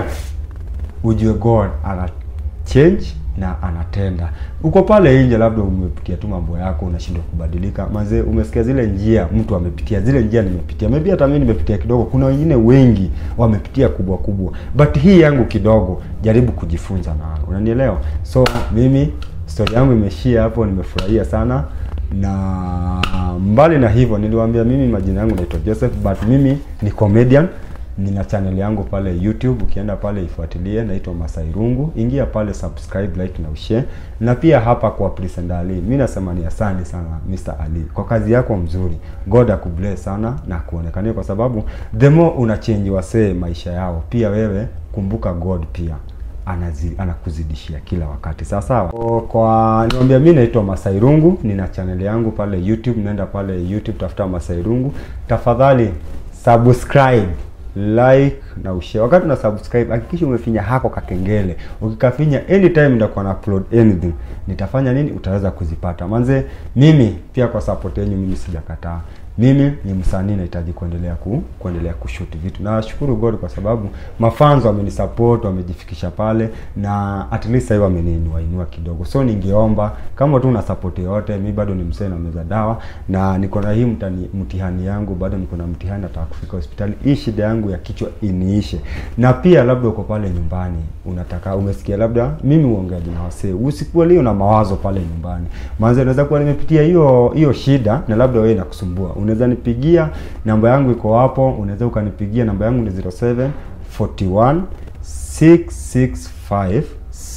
ujue God ana change na anatenda. Uko pale nje, labda umepitia tu mambo yako, unashindwa kubadilika. Mazee, umesikia zile njia mtu amepitia, zile njia nimepitia, maybe hata mimi nimepitia kidogo. Kuna wengine wengi wamepitia kubwa kubwa, but hii yangu kidogo, jaribu kujifunza na unanielewa. So mimi story yangu imeishia hapo, nimefurahia sana na mbali na hivyo, niliwaambia mimi majina yangu naitwa Joseph, but mimi ni comedian nina channel yangu pale YouTube, ukienda pale ifuatilie, naitwa Masai Rungu. Ingia pale subscribe, like na ushare. Na pia hapa kwa Present Ali, mimi nasema ni asante sana Mr. Ali kwa kazi yako mzuri. God akubless sana na kuonekania, kwa sababu the more una change wasee maisha yao, pia wewe kumbuka God pia anazi, anakuzidishia kila wakati sawa sawa. Kwa- Kwa niwaambia, mimi naitwa Masai Rungu, nina channel yangu pale YouTube. Nenda pale YouTube, tafuta Masai Rungu, tafadhali subscribe like na ushare. Wakati una subscribe hakikisha umefinya hako kakengele. Ukikafinya anytime nitakuwa na upload anything, nitafanya nini, utaweza kuzipata. Manze, mimi pia kwa support yenu mimi sijakataa. Mimi ni msanii nahitaji kuendelea ku, kuendelea kushoot vitu. Nashukuru God kwa sababu mafans wamenisupport, wamejifikisha pale na at least sasa hivi wameniinua inua kidogo. So ningeomba kama tu una support yote, mimi bado ni msee na meza dawa na niko na hii mtani, mtihani yangu bado niko na mtihani, nataka kufika hospitali. Hii shida yangu ya kichwa iniishe. Na pia labda uko pale nyumbani unataka umesikia labda mimi uongeaji na wasee, usikuwa leo na mawazo pale nyumbani. Maana unaweza kuwa nimepitia hiyo hiyo shida na labda wewe inakusumbua. Unaweza nipigia, namba yangu iko hapo, unaweza ukanipigia, namba yangu ni 07 41 665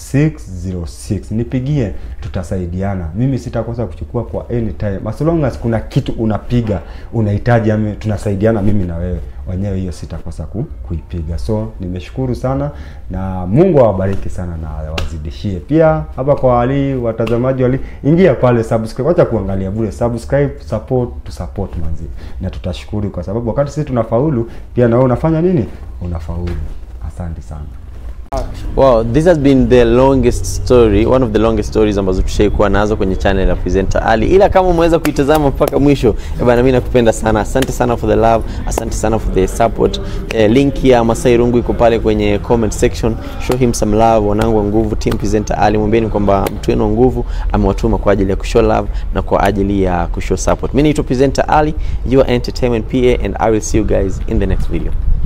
606 nipigie tutasaidiana mimi sitakosa kuchukua kwa any time as long as kuna kitu unapiga unahitaji ami tunasaidiana mimi na wewe wenyewe hiyo sitakosa ku, kuipiga so nimeshukuru sana na mungu awabariki sana na awazidishie pia hapa kwa wali watazamaji wali ingia pale subscribe wacha kuangalia bure subscribe support to support manzi na tutashukuru kwa sababu wakati sisi tunafaulu pia na wewe unafanya nini unafaulu asante sana Wow, this has been the longest story, one of the longest stories ambazo tushaikuwa nazo kwenye channel ya Presenter Ali. Ila kama umeweza kuitazama mpaka mwisho, eh bana, mimi nakupenda sana. Asante sana for the love, asante sana for the support. Eh, link ya Masai Rungu iko pale kwenye comment section. Show him some love, wanangu wa nguvu, team Presenter Ali. Mwambieni kwamba mtu wenu wa nguvu amewatuma kwa ajili ya kushow love na kwa ajili ya kushow support. Mimi naitwa Presenter Ali, your entertainment PA and I will see you guys in the next video.